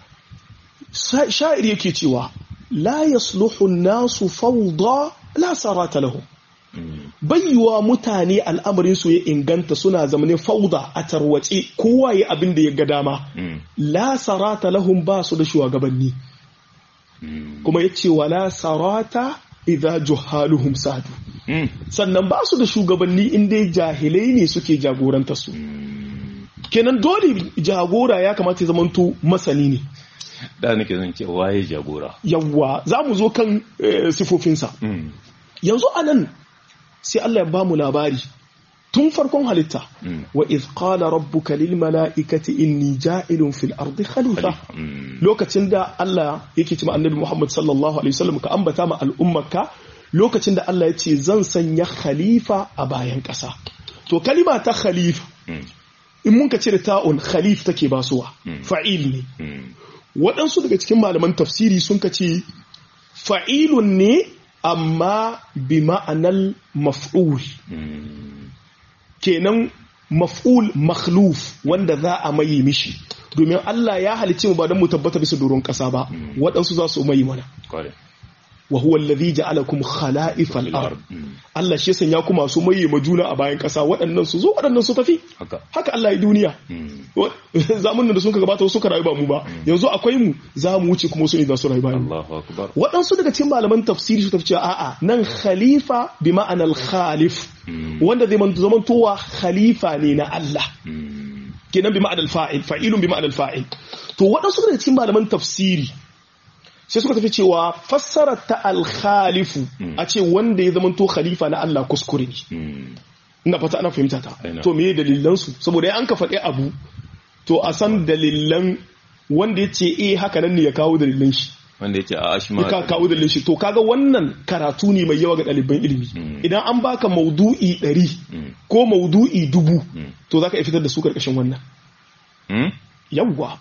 Sa- sha'ir yake cewa la yasluhu nasu fawda la sarata lahum Mm. bayyuwa mutane al'amarin su ya inganta suna zamanin fauda a tarwace kowa ya abin da ya ga dama Mm. la sarata lahum ba su da shugabanni Mm. kuma ya ce wa la sarata idza juhaluhum sadu Mm. sannan ba su da shugabanni in dai jahilai ne suke jagoranta su kenan dole jagora ya kamata ya zamanto masani ne Da nake zan ce waye jagora. yawwa za mu zo kan eh, sifofinsa Mm. yanzu anan sai Allah ya ba mu labari tun farkon halitta Mm. wa iz qala rabbuka lil mala'ikati inni ja'ilun fil ardi khalifa Mm. lokacin da Allah yake cewa annabi Muhammad sallallahu alaihi wasallam ka ambata ma al'ummarka lokacin da Allah ya ce zan sanya khalifa a bayan ƙasa to kalima ta khalifa Mm. in mun ka cire ta'un khalif take basuwa Mm. fa'il ne Mm. waɗansu daga cikin malaman tafsiri sun ka ce fa'ilun ne amma bi ma'anar maf'ul Mm. kenan maf'ul makhluf wanda za a maye mishi domin Allah ya halicce mu ba don mu tabbata bisa doron ƙasa ba waɗansu za su maye mana Kware. wa huwa allazi ja'alakum khala'ifal ard Mm. Allah shi ya sanya ku masu maye ma juna a bayan ƙasa waɗannan su zo waɗannan su tafi Haka. haka Allah ya duniya Mm. zamanin da sun ka gabata suka rayu ba mu ba yanzu akwai mu za mu wuce kuma su ne za su rayu bayan mu Allahu akbar. waɗansu daga cikin malaman tafsiri su tafi cewa a'a nan khalifa bi ma'anar khalif Mm. wanda zai man- zamantowa khalifa ne na Allah Mm. kenan bi ma'anar fa'il fa'ilun bi ma'anar fa'il to waɗansu daga cikin malaman tafsiri sai suka tafi cewa fassarar ta al-khalifu a ce wanda ya zamanto khalifa na Allah kuskure ne Mm. ina fata ana fahimta ta Aina. to me dalilan su saboda an ka faɗi abu to a san dalilan wanda ya ce eh haka nan ne ya kawo dalilan shi Wanda yake a ashma. ka kawo dalilin shi to kaga wannan karatu ne mai yawa ga ɗaliban ilimi Mm. idan an baka maudu'i ɗari Mm. ko maudu'i dubu Mm. to zaka iya fitar da su karkashin wannan Mm. yawwa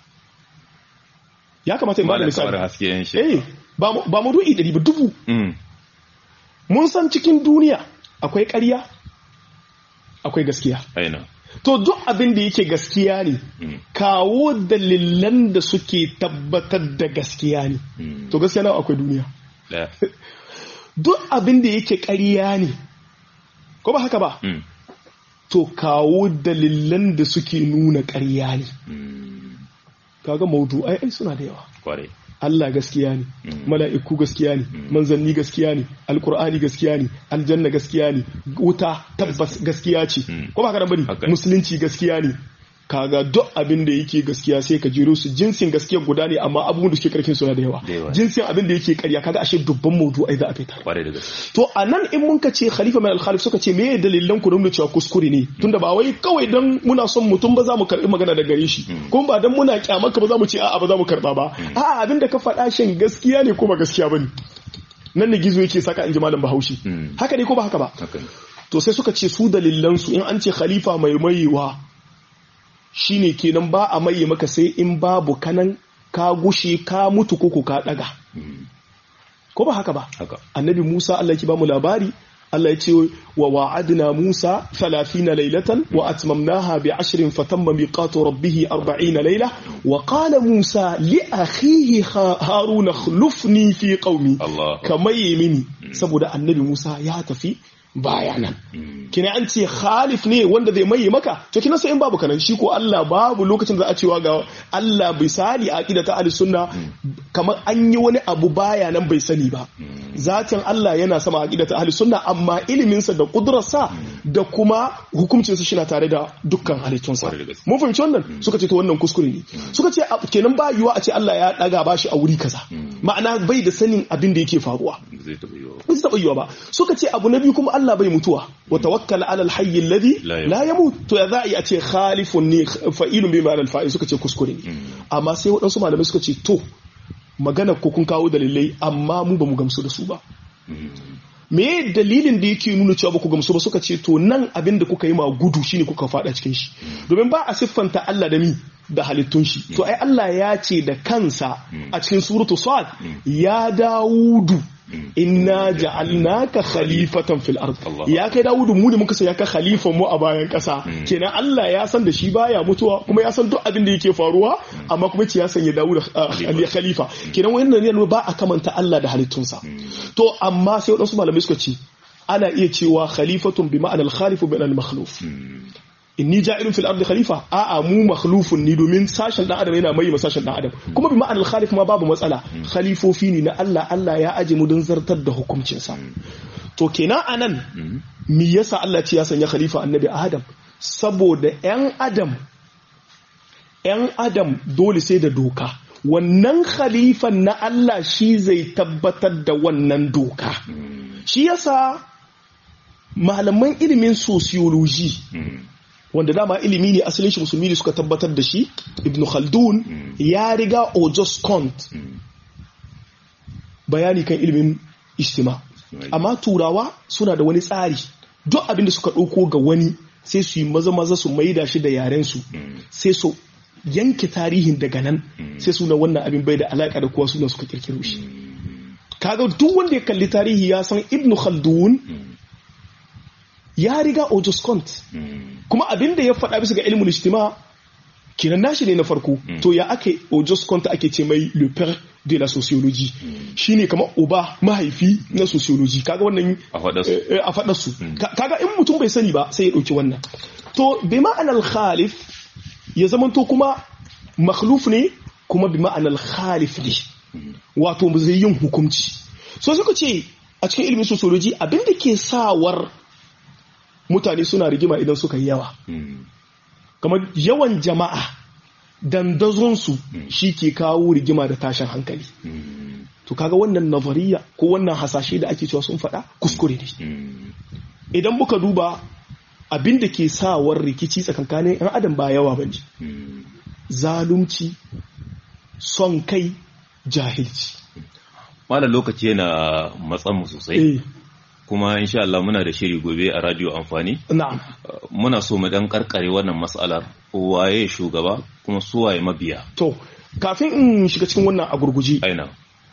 ya kamata in ba da Malam kamar misali haske yan shi. eh ba mu- ba maudu'i ɗari ba dubu Mm. mun san cikin duniya akwai ƙarya akwai gaskiya Aina. to duk abin da yake gaskiya ne Mm. kawo dalilan da suke tabbatar da gaskiya ne Mm. to gaskiya nawa akwai duniya Ɗaya. duk abin da yake ƙarya ne ko ba haka ba Mm. to kawo dalilan da suke nuna ƙarya ne Mm. kaga maudu'ai ai suna da yawa Kware. Allah gaskiya ne Mm. mala'iku gaskiya ne manzanni gaskiya ne alkur'ani gaskiya ne aljanna gaskiya ne wuta tabbas gaskiya ce Mm. ko ba haka nan bane Haka. musulunci gaskiya ne kaga duk abin da yake gaskiya sai ka jero su jinsin gaskiya guda ne amma abubuwan da suke karkin suna da yawa Da yawa. jinsin abin da yake karya kaga ashe dubban maudu'ai za a fitar Kware da gaske. to a nan in mun ka ce khalifa mai alkhalif suka ce meye dalilan ku nuna cewa kuskure ne tunda ba wai kawai dan muna son mutum ba za mu karbi magana da gare shi kuma ba dan muna kyamaka ba za mu ce a'a ba za mu karba ba a'a abin da ka faɗa shin gaskiya ne ko ba gaskiya bane nan ne gizo yake saka in ji malam bahaushe Mm. haka ne ko ba haka ba Haka ne. to sai suka ce su dalilan su in an ce khalifa mai mayewa shine kenan ba a maye maka sai in babu kanan ka gushe ka mutu ko ko ka daga Mm. ko ba haka ba Haka. annabi Musa Allah ki ba mu labari Allah ya ce wa wa'adna Musa 30 laylatan wa atmamnaha bi 10 fatamma miqatu rabbih 40 layla wa qala Musa li akhihi Haruna khlufni fi qaumi Allah kamar mini saboda annabi Musa ya tafi baya nan kina an ce khalif ne wanda zai maye maka to kina sai in babu kanan shi ko Allah babu lokacin da za a cewa ga Allah bisali a aqida ta ahli sunna kamar an yi wani abu baya nan bai sani ba zatin Allah yana sama aqida ta ahli sunna amma ilimin sa da kudrarsa da kuma hukuncin sa shina tare da dukkan halittunsa Kwarai da gaske. mun fahimci wannan suka ce to wannan kuskure ne suka ce a- kenan ba yiwa a ce Allah ya daga bashi a wuri kaza ma'ana bai da sanin abin da yake faruwa zai taɓa yiwa ba su taɓa yiwa ba suka ce abu na biyu kuma Allah bai mutuwa wa tawakkal ala alhayy alladhi La yamut. la yamut to ya za a yi a ce khalifun ne fa'ilun bi ma'al fa'il suka ce kuskure ne amma sai waɗansu malamai suka ce to magana ko kun kawo dalilai amma mu ba mu gamsu da su ba me dalilin da yake nuna cewa ba ku gamsu ba suka ce to nan abin da kuka yi ma gudu shine kuka fada cikin shi domin ba a siffanta Allah da mi da halittun shi to ai Allah ya ce da kansa a cikin suratu sad ya Dawudu inna ja'alnaka khalifatan fil ard Allah. ya kai Dawudu mu ne muka sai ya ka khalifan mu a bayan kasa kenan Allah ya san da shi baya mutuwa kuma ya san duk abin da yake faruwa amma kuma ce ya sanya Dawudu uh, khalifa kenan wannan ne ba a kamanta Allah da halittunsa to amma sai wadansu malamai suka ce ana iya cewa khalifatun bi ma'anar khalifu bi ma'anar makhluf inni ja'ilun fil ardi khalifa a'a mu makhlufun ni domin sashen dan adam yana mai sashen dan adam kuma bi ma'anar khalif ma babu matsala khalifofi ne na Allah Allah ya aje mu don zartar da hukuncinsa to kenan anan me yasa Allah ce ya sanya khalifa annabi Adam saboda yan adam yan adam dole sai da doka wannan khalifan na Allah shi zai tabbatar da wannan doka shi yasa malaman ilimin sociology wanda dama ilimi ne asalin shi musulmi ne suka tabbatar da shi ibn khaldun ya riga Auguste Comte bayani kan ilimin istima amma turawa suna da wani tsari duk abin da suka ɗauko ga wani sai su yi maza maza su maida shi da yaren su sai su yanke tarihin daga nan sai suna wannan abin bai da alaka da kuwa suna suka kirkiro shi kaga duk wanda ya kalli tarihi ya san ibn khaldun ya riga Auguste Comte kuma abin da ya faɗa bisa ga ilimin ijtima kinan nashi ne na farko to ya ake Auguste Comte ake ce mai le père de la sociologie shine kamar uba mahaifi na sociology kaga wannan a faɗa su eh, a faɗar su Ka- kaga in mutum bai sani ba sai ya ɗauki wannan to bi ma'anar khalif ya zamanto kuma makhluf ne kuma bi ma'anar khalif ne wato zai yin hukunci so suka ce a cikin ilimin sociology abin da ke sawar mutane suna rigima idan suka yi yawa kamar yawan jama'a dandazonsu shi ke kawo rigima da tashin hankali to kaga wannan nazariya ko wannan hasashe da ake cewa sun faɗa kuskure ne idan muka duba abin da ke sawar rikici tsakankanin 'yan adam ba yawa ba ne zalunci son kai jahilci malam lokaci yana matsan mu sosai eh kuma insha Allah muna da shiri gobe a radio amfani na'am Uh, muna so mu dan karkare wannan mas'alar waye shugaba kuma su waye mabiya to kafin in shiga cikin wannan a gurguji aina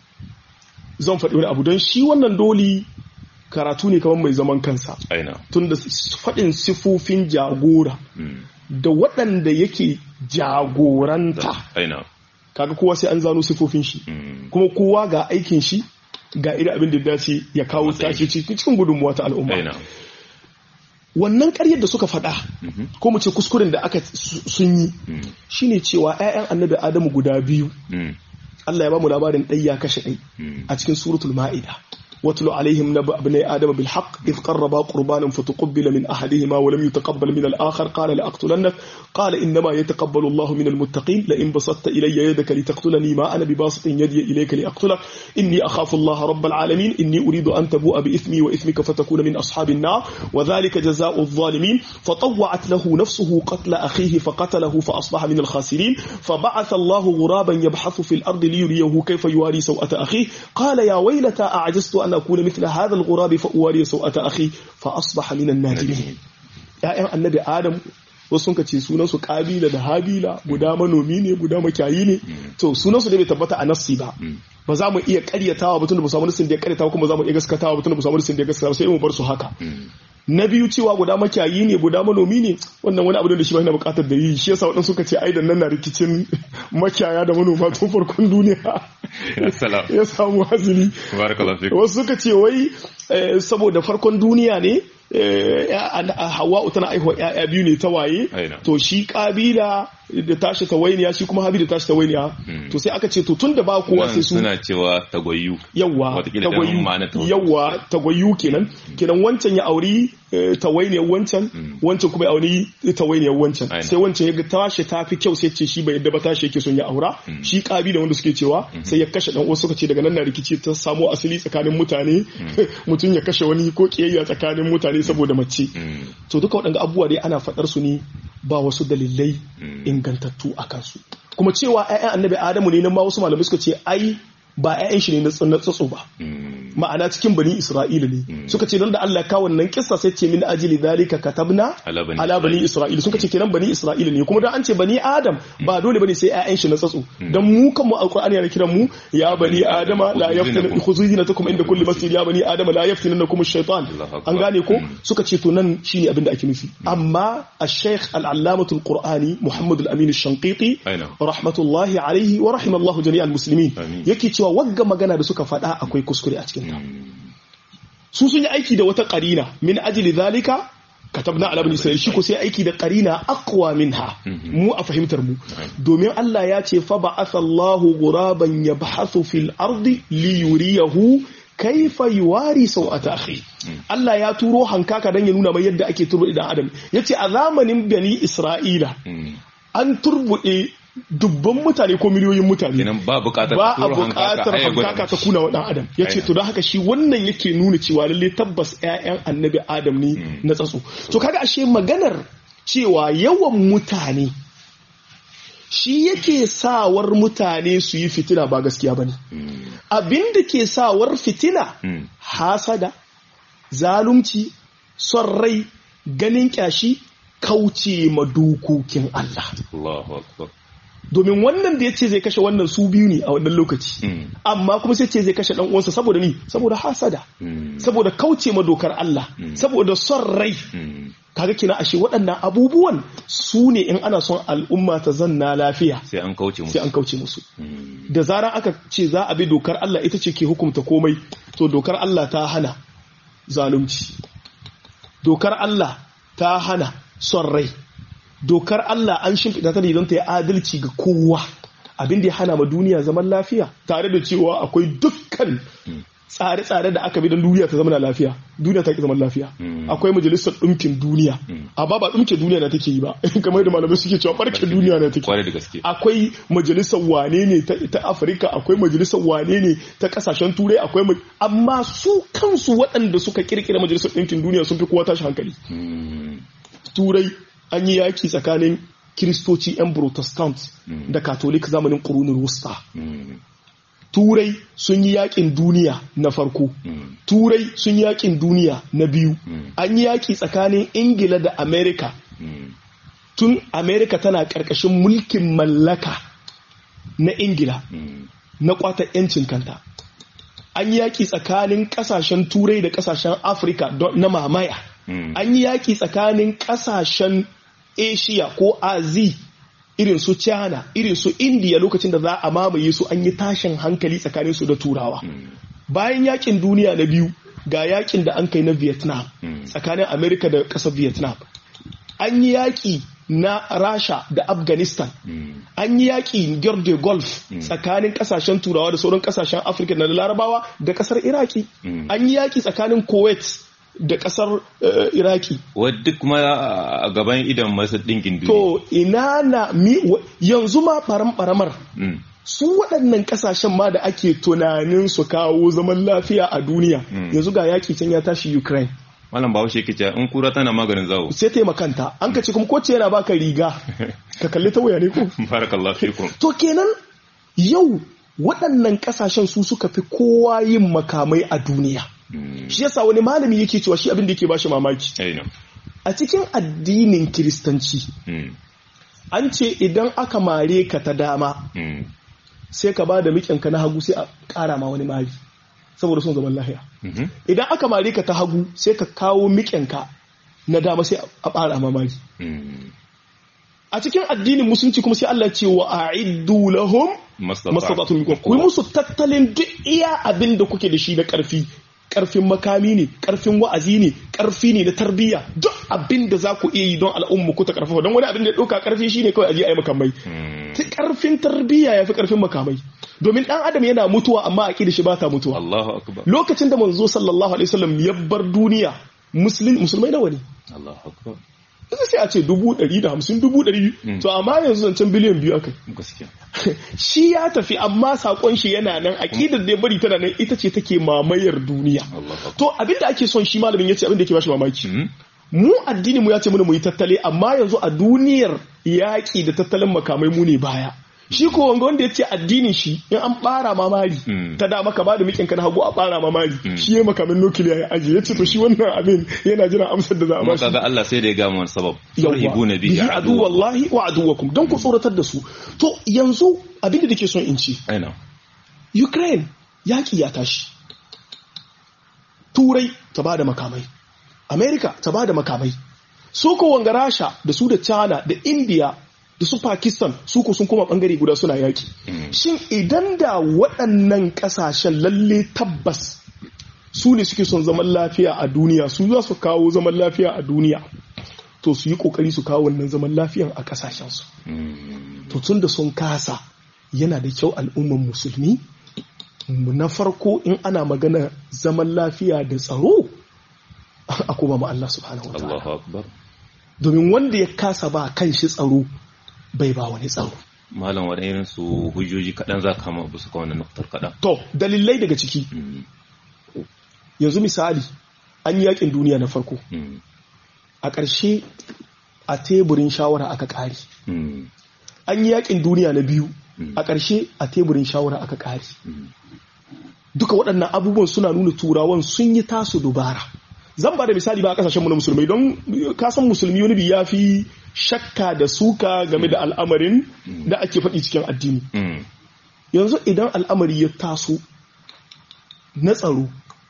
zan faɗi wani abu don shi wannan doli karatu ne kamar mai zaman kansa aina tun da faɗin sifofin jagora Mm. da waɗanda yake jagoranta aina kaga kowa sai an zano sifofin shi Mm. kuma kowa ga aikin shi ga irin abin da ya dace ya kawo Matsayin tashi cikin gudunmuwa ta al'umma aina wannan ƙaryar da suka faɗa Mhm. ko mu ce kuskuren da aka su- sun yi Mm. shine cewa 'ya'yan annabi adamu guda biyu Mm. Allah ya ba mu labarin ɗai ya kashe ɗai Mm. a cikin suratul ma'ida واتل عليهم نبأ ابني آدم بالحق إذ قربا قربانا فتقبل من أحدهما ولم يتقبل من الآخر قال لأقتلنك قال إنما يتقبل الله من المتقين لئن بسطت إلي يدك لتقتلني ما أنا بباسط يدي إليك لأقتلك إني أخاف الله رب العالمين إني أريد أن تبوء بإثمي وإثمك فتكون من أصحاب النار وذلك جزاء الظالمين فطوعت له نفسه قتل أخيه فقتله فأصبح من الخاسرين فبعث الله غرابا يبحث في الأرض ليريه كيف يواري سوءة أخيه قال يا ويلتى أعجزت أن أكون مثل هذا الغراب فأواري سوءة أخي فأصبح من النادمين ‘ya'yan annabi Adam wasu sun ce sunansu Kabila da Habila guda manomi ne guda makiyayi ne to sunansu da bai tabbata a nassi ba ba za mu iya karyatawa ba tunda ba samu nasin da ya karyatawa kuma za mu iya gaskatawa ba tunda ba samu nasin da ya gaskatawa sai mu bar su haka na biyu cewa guda makiyayi ne guda manomi ne wannan wani abu da shi ba yana bukatar da yi shi yasa waɗansu suka ce ai da nan na rikicin makiyaya da manoma tun farkon duniya ya samu hazili wasu suka ce wai saboda farkon duniya ne hawa'u tana aihuwa ya'ya biyu ne ta waye to shi kabila da tashi tawainiya shi kuma habi da tashi tawainiya to sai aka ce to tun da ba kowa sai su suna cewa tagwayu yawa tagwayu yawa tagwayu kenan kenan wancan ya auri tawainiyar wancan wancan kuma ya auri tawainiyar wancan sai wancan ya ga tashi ta fi kyau sai ce shi bai yadda ba tashi yake son ya aura shi kabila wanda suke cewa sai ya kashe dan uwa suka ce daga nan na rikici ta samo asali tsakanin mutane mutum ya kashe wani ko kiyayya tsakanin mutane saboda mace to duka waɗanda abubuwa dai ana faɗar su ne ba wasu dalilai ingantattu a kansu kuma cewa 'ya'yan annabi adamu ne nan ma wasu malamai suka ce ai ba 'ya'yan shi ne na tsatso ba ma'ana cikin bani isra'ila ne suka ce don da Allah kawo wannan kissa sai ce min ajili zalika katabna ala bani isra'ila suka ce kenan bani isra'ila ne kuma dan an ce bani adam ba dole bane sai 'ya'yan shi na tsatso dan mu kan mu alqur'ani yana kiran mu ya bani adama la yaftina khuzuzinatakum inda kulli masjid ya bani adama la yaftinanakum ash-shaytan an gane ko suka ce to nan shine abin da ake nufi amma ash-shaykh al-allamatul qur'ani muhammad al-amin ash-shanqiti rahmatullahi alayhi wa rahimallahu jami'al muslimin yake cewa wagga magana da suka faɗa akwai kuskure a cikin ta su sun yi aiki da wata qarina min ajli zalika katabna ala bani isra'il shi ko sai aiki da qarina aqwa minha mu a fahimtar mu domin Allah ya ce fa ba'atha Allahu ghuraban yabhathu fil ardi li yuriyahu kaifa yuwari sau'ata akhi Allah ya turo hankaka dan ya nuna mai yadda ake turbo idan adam yace a zamanin bani isra'ila an turbude dubban mutane ko miliyoyin mutane ba bukatar ba a bukatar hankaka ta kuna wa dan adam ya ce to don haka shi wannan yake nuna cewa lalle tabbas 'ya'yan annabi adam ne na tsatso to kaga ashe maganar cewa yawan mutane shi yake sawar mutane su yi fitina ba gaskiya ba ne abinda ke sawar fitina hasada zalunci son rai ganin kyashi kauce ma dokokin Allah domin wannan da ya ce zai kashe wannan su biyu ne a wannan lokaci amma kuma sai ce zai kashe dan uwansa saboda ni saboda hasada saboda kauce ma dokar Allah saboda son rai kaga kina ashe waɗannan abubuwan su ne in ana son al'umma ta zanna lafiya sai an kauce musu sai an kauce musu da zarar aka ce za a bi dokar Allah ita ce ke hukunta komai to dokar Allah ta hana zalunci dokar Allah ta hana son rai dokar Allah an shimfiɗa ta ne don ta yi adalci ga kowa abin da ya hana ma duniya zaman lafiya tare da cewa akwai dukkan tsare-tsare da aka bi don duniya ta zama lafiya duniya ta ki zaman lafiya akwai majalisar ɗumkin duniya amma ba ɗumke duniya na take yi ba kamar da malamai suke cewa barke duniya na take akwai majalisar wane ne ta afirka akwai majalisar wane ne ta kasashen turai akwai amma su kansu waɗanda suka kirkira majalisar ɗumkin duniya sun fi kowa tashi hankali turai an yi yaki tsakanin kiristoci 'yan protestant da katolik zamanin ƙurunin wusta turai sun yi yakin duniya na farko turai sun yi yakin duniya na biyu an yi yaki tsakanin ingila da amerika tun amerika tana ƙarƙashin mulkin mallaka na ingila na kwata 'yancin kanta an yi yaki tsakanin ƙasashen turai da ƙasashen afirka na mamaya an yi yaki tsakanin ƙasashen asia ko azi irin su china irin su india lokacin da za a mamaye su an yi tashin hankali tsakanin su da turawa bayan yakin duniya na biyu ga yakin da an kai na vietnam tsakanin america da ƙasar vietnam an yi yaki na rasha da afghanistan an yi yaki de golf tsakanin kasashen turawa da sauran kasashen afirka na larabawa da kasar iraki an yi yaki tsakanin kuwait da kasar uh, iraki wadda kuma a gaban idan masu ɗinkin duniya to ina na mi yanzu ma faram-faramar mm. su waɗannan ƙasashen ma da ake tunanin su kawo zaman lafiya a duniya mm. yanzu ga yaƙi can ya tashi ukraine malam bawo shi kice in kura tana maganin zawo sai taimakanta an ka ce kuma kowace yana baka riga ka kalli ta waya ne ko barakallahu fikum to kenan yau waɗannan ƙasashen su suka fi kowa yin makamai a duniya shi yasa wani malami yake cewa shi abin da yake bashi mamaki a cikin addinin kiristanci an ce idan aka mare ka ta dama sai ka ba da miƙinka na hagu sai a ƙara ma wani mari saboda son zaman lahiya idan aka mare ka ta hagu sai ka kawo miƙinka na dama sai a ɓara ma mari a cikin addinin musulunci kuma sai Allah ce wa a'iddu lahum mastata'tum minkum ku musu tattalin duk iya abin da kuke da shi na karfi karfin makami ne karfin wa'azi ne karfi ne na tarbiyya duk abin da za ku iya yi don al'umma ku ta karfafa don wani abin da ya ɗauka karfi shine kawai aje ayi makamai karfin tarbiyya ya fi karfin makamai domin dan adam yana mutuwa amma aqida shi ba ta mutuwa Allahu akbar lokacin da manzo sallallahu alaihi wasallam ya bar duniya musulmai nawa ne Allahu akbar yanzu sai a ce dubu ɗari da hamsin dubu ɗari to amma yanzu zancen biliyan biyu aka gaskiya shi ya tafi amma sakon shi yana nan aƙidar da ya bari tana nan ita ce take mamayar duniya to abinda ake son shi malamin ya ce abinda yake bashi mamaki mu addini mu ya ce mana mu yi tattale amma yanzu a duniyar yaƙi da tattalin makamai mu ne baya shi ko wanga wanda ya ce addinin shi in an bara mamari ta da maka bada mikin ka na hagu a bara mamari shi ya makamin nukiliya ya ajiye ya ce to shi wannan abin yana jiran amsar da za a bashi kaga Allah sai da ya gama wani sabab yawwa bihi adu wallahi wa aduwakum don ku tsoratar da su to yanzu abin da nake son in ci aina Ukraine yaki ya tashi Turai ta bada makamai America ta bada makamai su ko wanga Rasha da su da China da India da su Pakistan su ko sun koma bangare guda suna yaki. Shin idan da waɗannan ƙasashen lalle tabbas su ne suke son zaman lafiya a duniya su za su kawo zaman lafiya a duniya to su yi ƙoƙari su kawo wannan zaman lafiyan a ƙasashensu. To tun da sun kasa yana da kyau al'umman musulmi na farko in ana magana zaman lafiya da tsaro a kuma ma Allah subhanahu wa ta'ala. Domin wanda ya kasa ba kan shi tsaro bai ba wani tsaro. Malam wani irin su hujjoji kaɗan za ka ma su ka wannan nuktar kaɗan. To, dalilai daga ciki. Yanzu misali, an yi yakin duniya na farko. A ƙarshe a teburin shawara aka ƙari. An yi yakin duniya na biyu. A ƙarshe a teburin shawara aka ƙari. Duka waɗannan abubuwan suna nuna turawan sun yi tasu dubara. Zan ba da misali ba a ƙasashenmu na musulmai don kasan musulmi wani bi ya fi shakka da suka game da al'amarin da ake faɗi cikin addini. Yanzu idan al'amari ya taso na tsaro,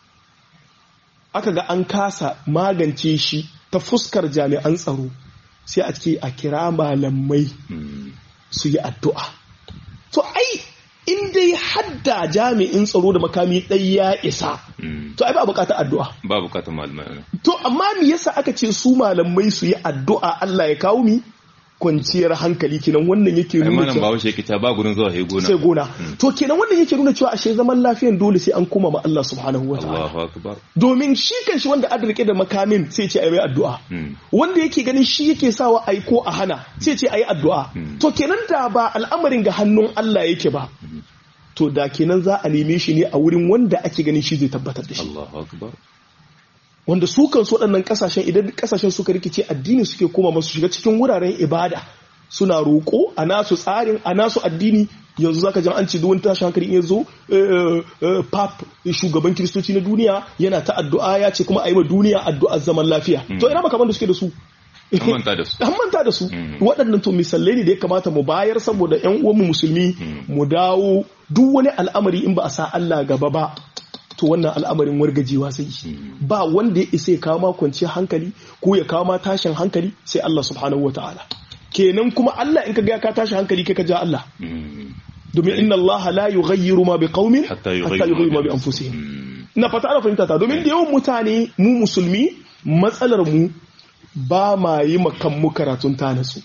aka ga an kasa magance shi ta fuskar jami'an tsaro sai a ce a kira malamai su yi addu'a. To, ai, in dai hadda jami'in tsaro da makami ɗai ya isa, to ai ba bukatar addu'a. Ba bukatar malamai. To, amma me yasa aka ce su malamai su yi addu'a Allah ya kawo mi? kwanciyar hankali kenan wannan yake nuna cewa bawo shi ta ba gurin zuwa sai gona sai gona to kenan wannan yake nuna cewa ashe zaman lafiyan dole sai an koma ma Allah subhanahu wataala Allahu akbar domin shi kanshi wanda an rike da makamin sai ce ayi addu'a wanda yake ganin shi yake sawa ai ko a hana sai ce ayi addu'a to kenan da ba al'amarin ga hannun Allah yake ba to da kenan za a neme shi ne a wurin wanda ake ganin shi zai tabbatar da shi Allahu akbar wanda su kansu waɗannan ƙasashen idan ƙasashen suka rikice addini suke koma masu shiga cikin wuraren ibada suna roƙo a nasu tsarin a nasu addini yanzu zaka jan an ce duk wani tashin hankali in zo pap shugaban kiristoci na duniya yana ta addu'a ya ce kuma a yi wa duniya addu'ar zaman lafiya to ina makaman da suke da su an manta da su an manta da su waɗannan to misalai ne da ya kamata mu bayar saboda ƴan uwanmu musulmi mu dawo duk wani al'amari in ba a sa Allah gaba ba to wannan al'amarin wargajewa zai yi ba wanda ya isa ya kawo ma kwanciyar hankali ko ya kawo ma tashin hankali sai Allah subhanahu ta'ala. kenan kuma Allah in ka ga ka tashi hankali kai ka ja Allah domin inna Allah la yughayyiru ma biqaumin hatta yughayyiru ma bi anfusihim ina fata ana fahimta ta domin da yawan mutane mu musulmi matsalar mu ba ma yi makan mu karatun ta nasu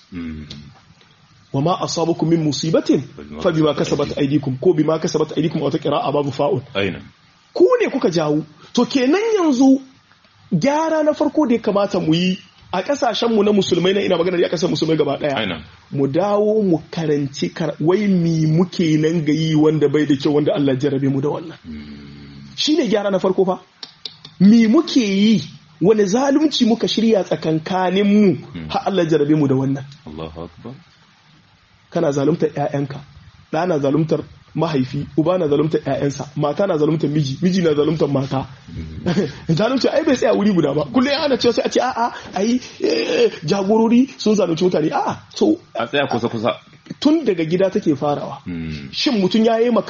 wa ma asabakum min musibatin fa bima kasabat aydikum ko bima kasabat aydikum aw ta qira'a babu fa'ul aina ku ne kuka jawo to kenan yanzu gyara na farko da ya kamata mu yi a kasashenmu na musulmai na ina magana da kasar musulmai gaba daya mu dawo mu karanci wai mi muke nan ga yi wanda bai da kyau wanda Allah jarabe mu da wannan shine gyara na farko fa mi muke yi wani zalunci muka shirya tsakankanin mu har Allah jarabe mu da wannan Allahu akbar kana zaluntar ƴaƴanka ɗana zaluntar mahaifi uba na zaluntar ƴaƴansa mata na zaluntar miji miji na zaluntar mata zalunci ai bai tsaya wuri guda ba kullum ana cewa sai a ce a'a ai jagorori sun zalunci mutane a'a to a tsaya kusa kusa tun daga gida take farawa shin mutum ya yi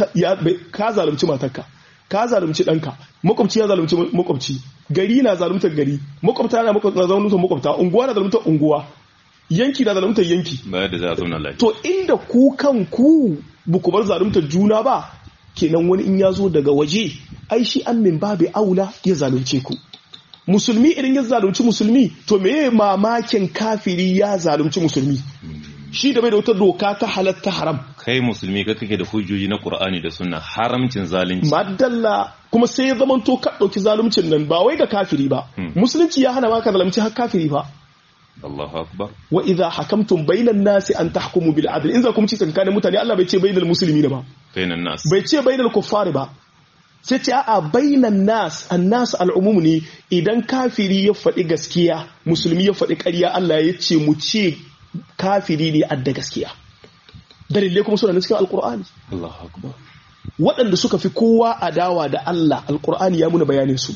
ka zalunci matarka ka zalunci ɗanka makwabci ya zalunci makwabci gari na zaluntar gari makwabta na zaluntar makwabta unguwa na zaluntar unguwa yanki na zaluntar yanki da za a zauna lafiya to inda ku kan ku buku bar zaluntar juna ba kenan wani in ya zo daga waje ai shi an min babu aula ya zalunce ku musulmi idan ya zalunci musulmi to me mamakin kafiri ya zalunci musulmi shi da bai da wata doka ta halatta haram kai musulmi ka kake da hujjoji na qur'ani da sunna haramcin zalunci madalla kuma sai ya zama to ka dauki zaluncin nan ba wai ga kafiri ba musulunci ya hana ma ka zalunci har kafiri ba Allahu akbar wa idha hakamtum bainan nasi an tahkumu bil adl in za ku ci tsakanin mutane Allah bai ce bainal muslimin ba bainan nas bai ce bainal kuffari ba sai ce a'a bainan nas annas al'umum ne idan kafiri ya faɗi gaskiya musulmi ya faɗi ƙarya Allah ya ce mu ce kafiri ne adda gaskiya dalilai kuma suna cikin alkur'ani Allahu akbar waɗanda suka fi kowa adawa da Allah alkur'ani ya muna bayanin su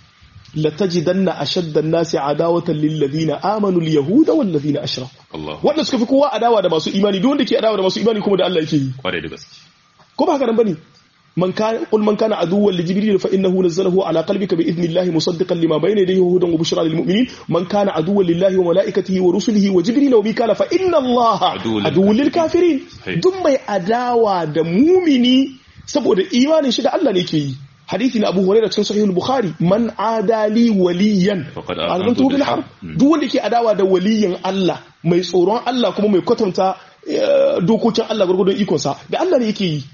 latajidanna ashaddan nasi adawatan lil ladina amanu al yahuda wal ladina ashraku Allahu waɗanda suka fi kowa adawa da masu imani duk wanda ke adawa da masu imani kuma da Allah yake yi kware da gaske ko ba haka nan bane من كان قل من كان عدوا لجبريل فانه نزله على قلبك باذن الله مصدقا لما بين يديه وهدى وبشرى للمؤمنين من كان عدوا لله وملائكته ورسله وجبريل وميكال فان الله عدو للكافرين duk mai adawa da mumini saboda imanin shi da Allah ne ke yi hadisi na Abu Hurairah cikin Sahih al-Bukhari man adali waliyan azantu bil harb duk wanda ke adawa da waliyin Allah mai tsoron Allah kuma mai kwatanta dokokin Allah gurgudun ikonsa da Allah ne yake yi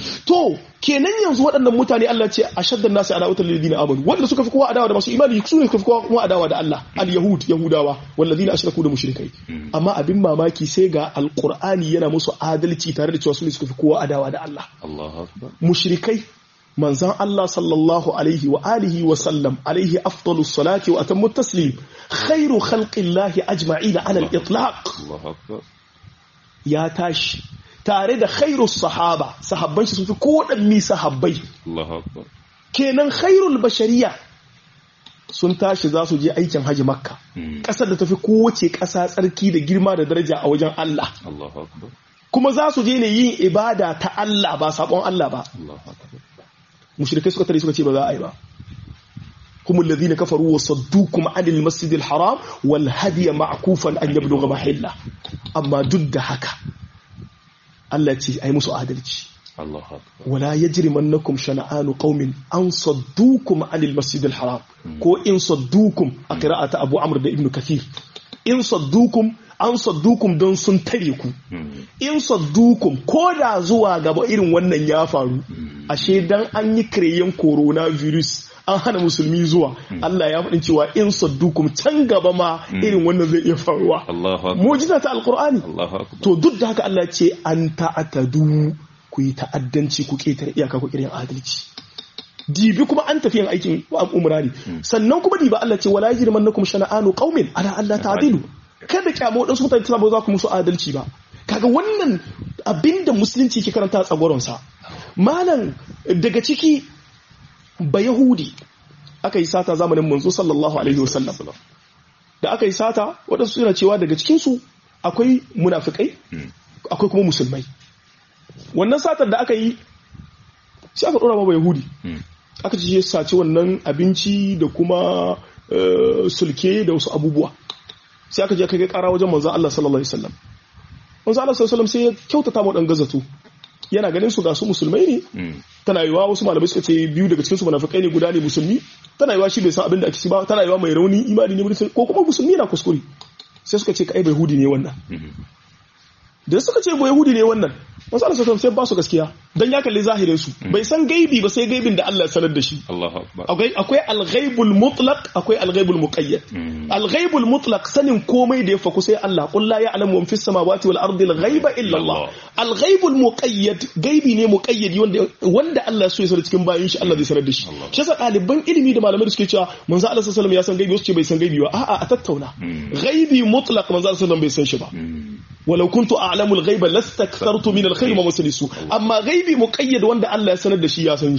to kenan yanzu waɗannan mutane Allah ce a shaddan nasu ala wutar ladina amanu wanda suka fi kowa adawa da masu imani su ne suka fi kowa kuma adawa da Allah al yahud yahudawa walladina ashraku da mushrikai amma abin mamaki sai ga alqur'ani yana musu adalci tare da cewa su ne suka fi kowa adawa da Allah Allahu akbar mushrikai manzan Allah sallallahu alaihi wa alihi wa sallam alaihi afdalus salati wa atammu taslim khairu khalqillahi ajma'ina ala al-itlaq Allahu akbar ya tashi tare da khairu sahaba sahabban shi sun fi kowaɗanni sahabbai Allahu akbar kenan khairul bashariya sun tashi za su je aikin haji makka ƙasar da tafi kowace ƙasa tsarki da girma da daraja a wajen Allah Allahu akbar kuma za su je ne yin ibada ta Allah ba sabon Allah ba Allahu akbar mushrikai suka tare suka ce ba za a yi ba هم الذين كفروا وصدوكم عن المسجد الحرام والهدي معكوفا أن يبلغ محله أما ضد هكا التي أي مسو عدلتي Allahu akbar ولا يجرمنكم شنآن قوم أن صدوكم عن المسجد الحرام كو إن صدوكم قراءة أبو عمرو بن ابن كثير إن صدوكم an saddukum don sun tare ku in saddukum ko da zuwa gaba irin wannan ya faru ashe dan an yi kireyen coronavirus an hana musulmi zuwa Allah ya faɗin cewa in saddukum can gaba ma irin wannan zai iya faruwa Allahu akbar mu'jiza ta alqur'ani Allahu akbar to duk da haka Allah ce an ta'atadu ku yi ta'addanci ku ketare iyaka ku kirin adalci dibi kuma an tafi yin aikin umra ne sannan kuma dibi Allah ce wala yajrimannakum shana'anu qaumin ala alla ta'dilu kada kyamo wadansu mutane tana ba za ku musu adalci ba kaga wannan abinda musulunci ke karanta a tsagoronsa malam daga ciki ba yahudi aka yi sata zamanin manzo sallallahu alaihi wasallam da aka yi sata waɗansu suna cewa daga cikinsu akwai munafikai akwai kuma musulmai wannan satar da aka yi sai aka ɗora ma ba yahudi aka ce sace wannan abinci da kuma sulke da wasu abubuwa sai aka je aka kai kara wajen manzo Allah sallallahu alaihi wasallam manzo Allah sallallahu alaihi wasallam sai ya kyautata mu dan gazato yana ganin su ga su musulmai ne tana yiwa wasu malamai suka ce biyu daga cikin su munafikai ne guda ne musulmi tana yiwa shi bai san abin da ake ci ba tana yiwa mai rauni imani ne ko kuma musulmi na kuskure sai suka ce kai bai hudi ne wannan da suka ce bai hudi ne wannan manzo Allah sallallahu alaihi wasallam sai ba su gaskiya dan ya kalli zahirin su bai san gaibi ba sai gaibin da Allah ya sanar da shi Allahu akbar akwai akwai al-ghaibul mutlaq akwai al-ghaibul muqayyad al-ghaibul mutlaq sanin komai da ya faku sai Allah qul la ya'lamu man fis samawati wal ardi al-ghaiba illa Allah al-ghaibul muqayyad gaibi ne muqayyadi wanda wanda Allah so ya sanar cikin bayin shi Allah zai sanar da shi shi yasa ɗaliban ilimi da malamai da suke cewa manzo Allah sallallahu alaihi wasallam ya san gaibi wasu ce bai san gaibi ba a'a a tattauna ghaibi mutlaq manzo Allah sallallahu alaihi wasallam bai san shi ba walau kuntu a'lamu al-ghaiba lastakthartu min al-khair ma masalisu amma ghaibi muqayyad wanda Allah ya sanar da shi ya san shi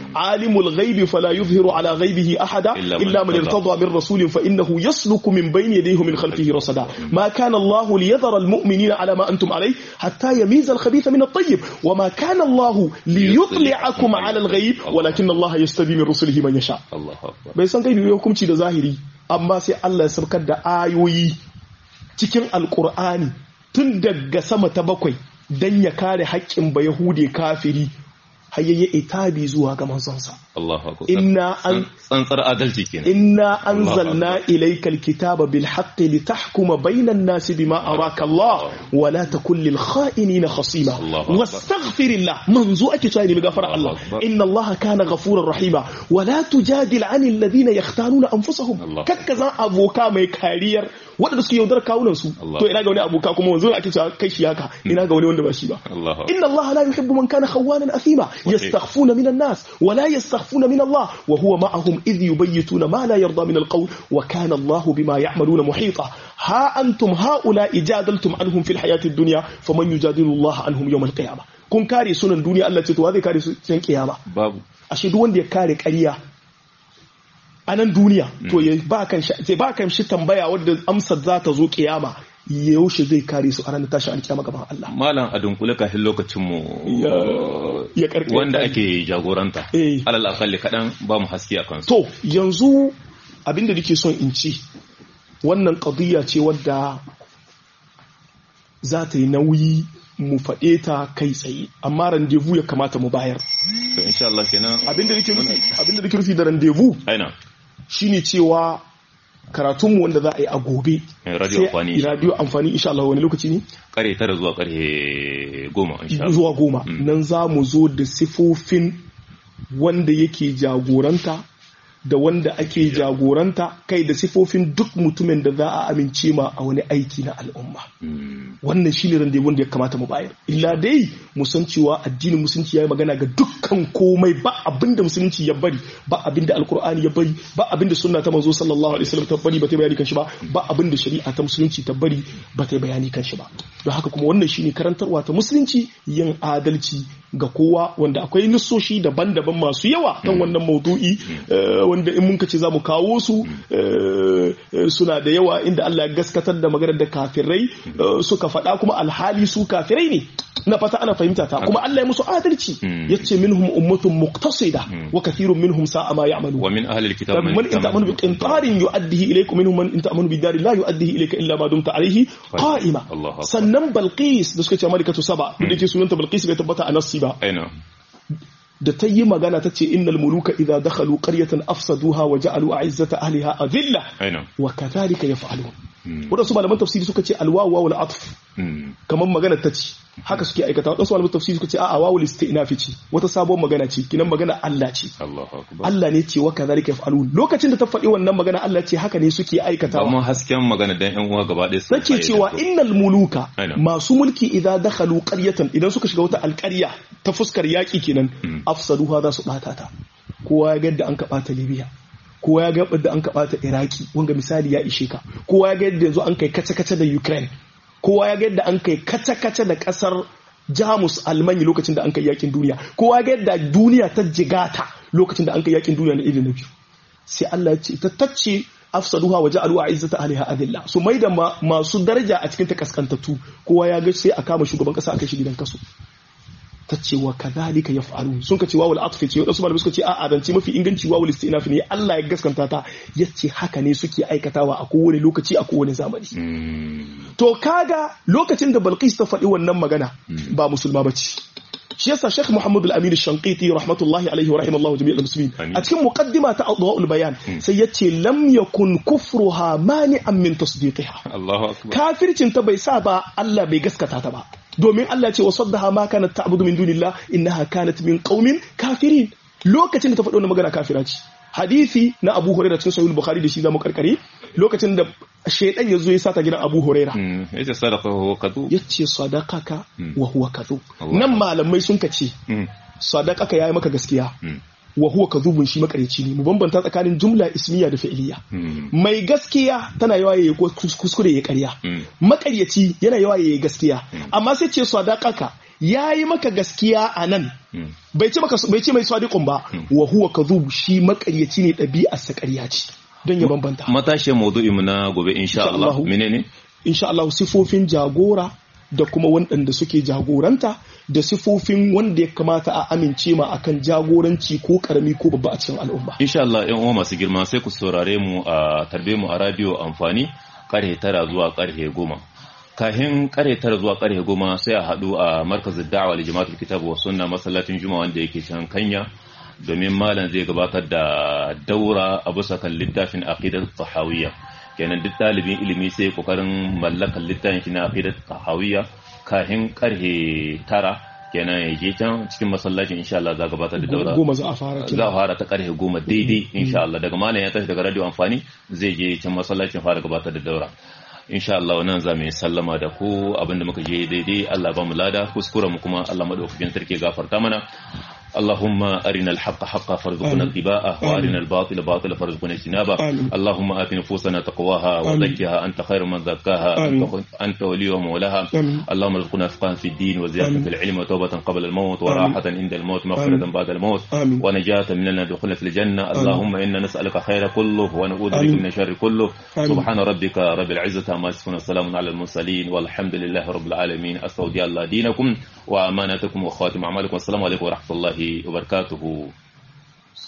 alimul ghaibi fala yuzhiru ala ghaibihi ahada Illa man illa man irtada. irtada min rasulin fa innahu yasluku min bayni yadayhi min khalfihi rasada ma kana Allah liyadhara almu'minina ala ma antum alayh hatta yamiza alkhabitha min at-tayyib wa ma kana Allah liyutli'akum ala al-ghaib walakin Allah yastabi min rusulihi man yasha Allahu akbar bai san gaibi bai hukunci da zahiri amma sai Allah ya saukar da ayoyi cikin alkur'ani tun daga sama ta bakwai dan ya kare haƙƙin ba yahude kafiri har yayi itabi zuwa ga manzonsa Allahu akbar Inna an- tsantsar adalci kenan inna anzalna ilayka alkitaba bil haqqi litahkuma bayna an-nasi bima araka Allah wa la takun lil kha'inina khasima Allahu akbar. wastaghfirillah manzo ake cewa ne gafara Allah Allahu akbar. inna Allah kana ghafurar rahima wa la tujadil 'anil ladhina yakhtanuna anfusahum Allahu kakka zan aboka mai kariyar waɗanda suke yaudar kawunan su Allah. to ina ga wani aboka kuma wanzu ake cewa kai shi haka ina ga wani wanda ba shi ba Allahu akbar إن الله لا يحب من كان خوانا أثيما يستخفون من الناس ولا يستخفون من الله وهو معهم إذ يبيتون ما لا يرضى من القول وكان الله بما يعملون محيطا ها أنتم هؤلاء جادلتم عنهم في الحياة الدنيا فمن يجادل الله عنهم يوم القيامة kun kare sunan duniya Allah ce to wa zai kare su cikin kiyama babu ashe duk wanda ya kare ƙarya a nan duniya to ya ba kan shi zai ba kan shi tambaya wadda amsar za ta zo kiyama yaushe zai kare su a ranar tashin alkiyama gaban Allah malam a dunkule kafin lokacin mu ya karkare wanda ake jagoranta Eh. alal akalli kadan ba mu haske a kansu To, yanzu abinda nake son in ci, wannan ƙadiyya ce wadda za ta yi nauyi mu faɗe ta kai tsaye, amma randevu ya kamata mu bayar. to insha Allah kenan Abinda nake nufi, abinda nake nufi da randevu aina shine cewa karatunmu wanda za a yi a gobe. Eh, radio sai- amfani. Radio amfani insha Allah wani lokaci ne? kare tara zuwa kare goma insha Allah Zuwa goma. Nan za mu zo da sifofin wanda yake jagoranta da wanda ake jagoranta kai da sifofin duk mutumin da za a amince ma a wani aiki na al'umma Mm. wannan shi ne rande wanda ya kamata mu bayar illa dai mu san cewa addinin musulunci ya yi magana ga dukkan komai ba abinda musulunci ya bari ba abinda alkur'ani ya bari ba abinda sunna ta manzo sallallahu alaihi wasallam ta bari ba ta yi bayani kan shi ba ba abinda shari'a ta musulunci ta bari ba ta yi bayani kan shi ba don haka kuma wannan shine karantarwa ta musulunci yin adalci ga kowa wanda akwai nissoshi daban-daban masu yawa kan wannan maudu'i eh, wanda in mun ce za mu kawo su eh, eh, suna da yawa inda Allah ya gaskatar da maganar da kafirai eh, suka faɗa kuma alhali su kafirai ne na fata ana fahimta ta kuma Allah ya musu adalci Mm. yace minhum ummatun muqtasida wa kathirun minhum sa'a ma ya'malu wa min ahli alkitab من إن تأمن بقنطار يؤديه إليكم منهم من إن تأمن بدار لا يؤديه إليك إلا ما دمت عليه قائمة الله أكبر. sannan Balqis da suka ce Malikatu Saba duk da ke sunanta Balqis bai tabbata a nassi ba aina da ta yi magana ta ce innal muluka idza dakhalu qaryatan afsaduha wa ja'alu a'izzata ahliha adilla aina wa kadhalika yaf'alun Mm. wadansu malaman tafsiri suka ce alwawu wawul atf Mm. kamar magana ta ce haka suke aikata wadansu malaman tafsiri suka ce a'a wawul istinafi ce wata sabuwar magana ce kinan magana Allah ce Allahu akbar Allah ne ce wa kadhalika yaf'alun lokacin da ta faɗi wannan magana Allah ce haka ne suke aikatawa ba mu hasken magana dan yan uwa gaba ɗaya sun take cewa innal muluka Aina. masu mulki idan dakhalu qaryatan idan suka shiga wata alƙarya ta fuskar yaƙi kenan afsaduha za su bata ta kowa ya ga yadda an ka bata Libya kowa ya ga yadda an ka bata Iraki wanga misali ya ishe ka kowa ya ga yadda yanzu an kai kace-kace da Ukraine kowa ya ga yadda an kai kace-kace da ƙasar Jamus Almanya lokacin da an kai yakin duniya kowa ya ga yadda duniya ta jigata lokacin da an kai yakin duniya na irin na biyu sai Allah ya ce ta tacce afsaduha wa ja'alu a'izzata ahliha adilla su mai da ma- masu daraja a cikin ta kaskantattu kowa ya ga sai a kama shugaban kasa aka shi gidan kaso ta ce wa kadhalika yaf'alun sun ka ce wawul atfi ce wadansu malamai suka ce a'a dan ce mafi inganci wawul istinaf ne Allah ya gaskanta ta yace haka ne suke aikatawa a kowane lokaci a kowane zamani Mm. to kaga lokacin da Balqis ta faɗi wannan magana ba musulma bace shi yasa Sheikh Muhammad Al-Amin Shanqiti rahmatullahi alaihi wa rahimallahu jami'al muslimin Amin. a cikin muqaddima ta Adwa'ul Bayan sai yace lam yakun kufruha mani'an min tasdiqiha Allahu akbar kafircin ta bai sa ba Allah bai gaskata ta ba domin Allah ce wa saddaha ma kanat ta'budu min dunillah innaha kanat min qaumin kafirin lokacin da ta faɗi wannan magana kafira ce hadisi na Abu Hurairah cikin Sahih Bukhari da shi zamu karkare lokacin da shaydan ya zo ya sata gidan Abu Hurairah Mm. yace sadaqa wa kadu yace sadaqaka wa huwa kadhub Allah. nan malamai sun kace Mm. sadaqaka yayi maka gaskiya Mm. wa huwa kadhubun shi makareci ne mu bambanta tsakanin jumla ismiya da fi'iliya Mm. mai gaskiya tana yawa yayi kus- kuskure ya karya Mm. makaryaci yana yawa yayi gaskiya amma sai ce sadaqaka yayi maka gaskiya a nan Mm. bai ce maka bai ce mai sadiqun ba wa huwa kadhub shi makaryaci ne ɗabi'ar sa ƙarya ce don ya bambanta matashin maudu'i mu na gobe insha Allah menene insha Allah sifofin jagora da kuma waɗanda suke jagoranta da sifofin wanda ya kamata a amince ma akan jagoranci ko karami ko babba a cikin al'umma. Insha Allah ‘yan uwa masu girma sai ku saurare mu a tarbe mu a radio amfani karhe tara zuwa karhe goma. Kahin karhe tara zuwa karhe goma sai a haɗu a markazin da'awa da jama'atul kitab wa sunna masallacin juma'a wanda yake can kanya domin malam zai gabatar da daura a bisa kan littafin aqidat tahawiyya kenan duk ɗalibin ilimi sai kokarin mallakar littafin shi na aqidat tahawiyya kahin karhe tara kenan ya je can cikin masallacin insha Allah za gabatar da daura goma za a fara za a fara ta karhe goma daidai insha Allah daga malam ya tashi daga radio amfani zai je can masallacin fara gabatar da daura insha Allah nan za mu yi sallama da ku abinda muka je daidai Allah ba mu lada kuskuren mu kuma Allah madaukakin sarki gafarta mana اللهم أرنا الحق حقا فارزقنا اتباعه وأرنا الباطل باطلا فارزقنا اجتنابه اللهم آت نفوسنا تقواها وزكها أنت خير من زكاها أنت ولي ومولاها اللهم ارزقنا فقها في الدين وزيادة في العلم وتوبة قبل الموت وراحة عند الموت مغفرة بعد الموت ونجاة من دخول في الجنة اللهم إنا نسألك خير كله ونعوذ بك من شر كله سبحان ربك رب العزة عما يصفون السلام على المرسلين والحمد لله رب العالمين أستودع الله دينكم وأمانتكم وخاتم أعمالكم والسلام عليكم ورحمة الله وبركاته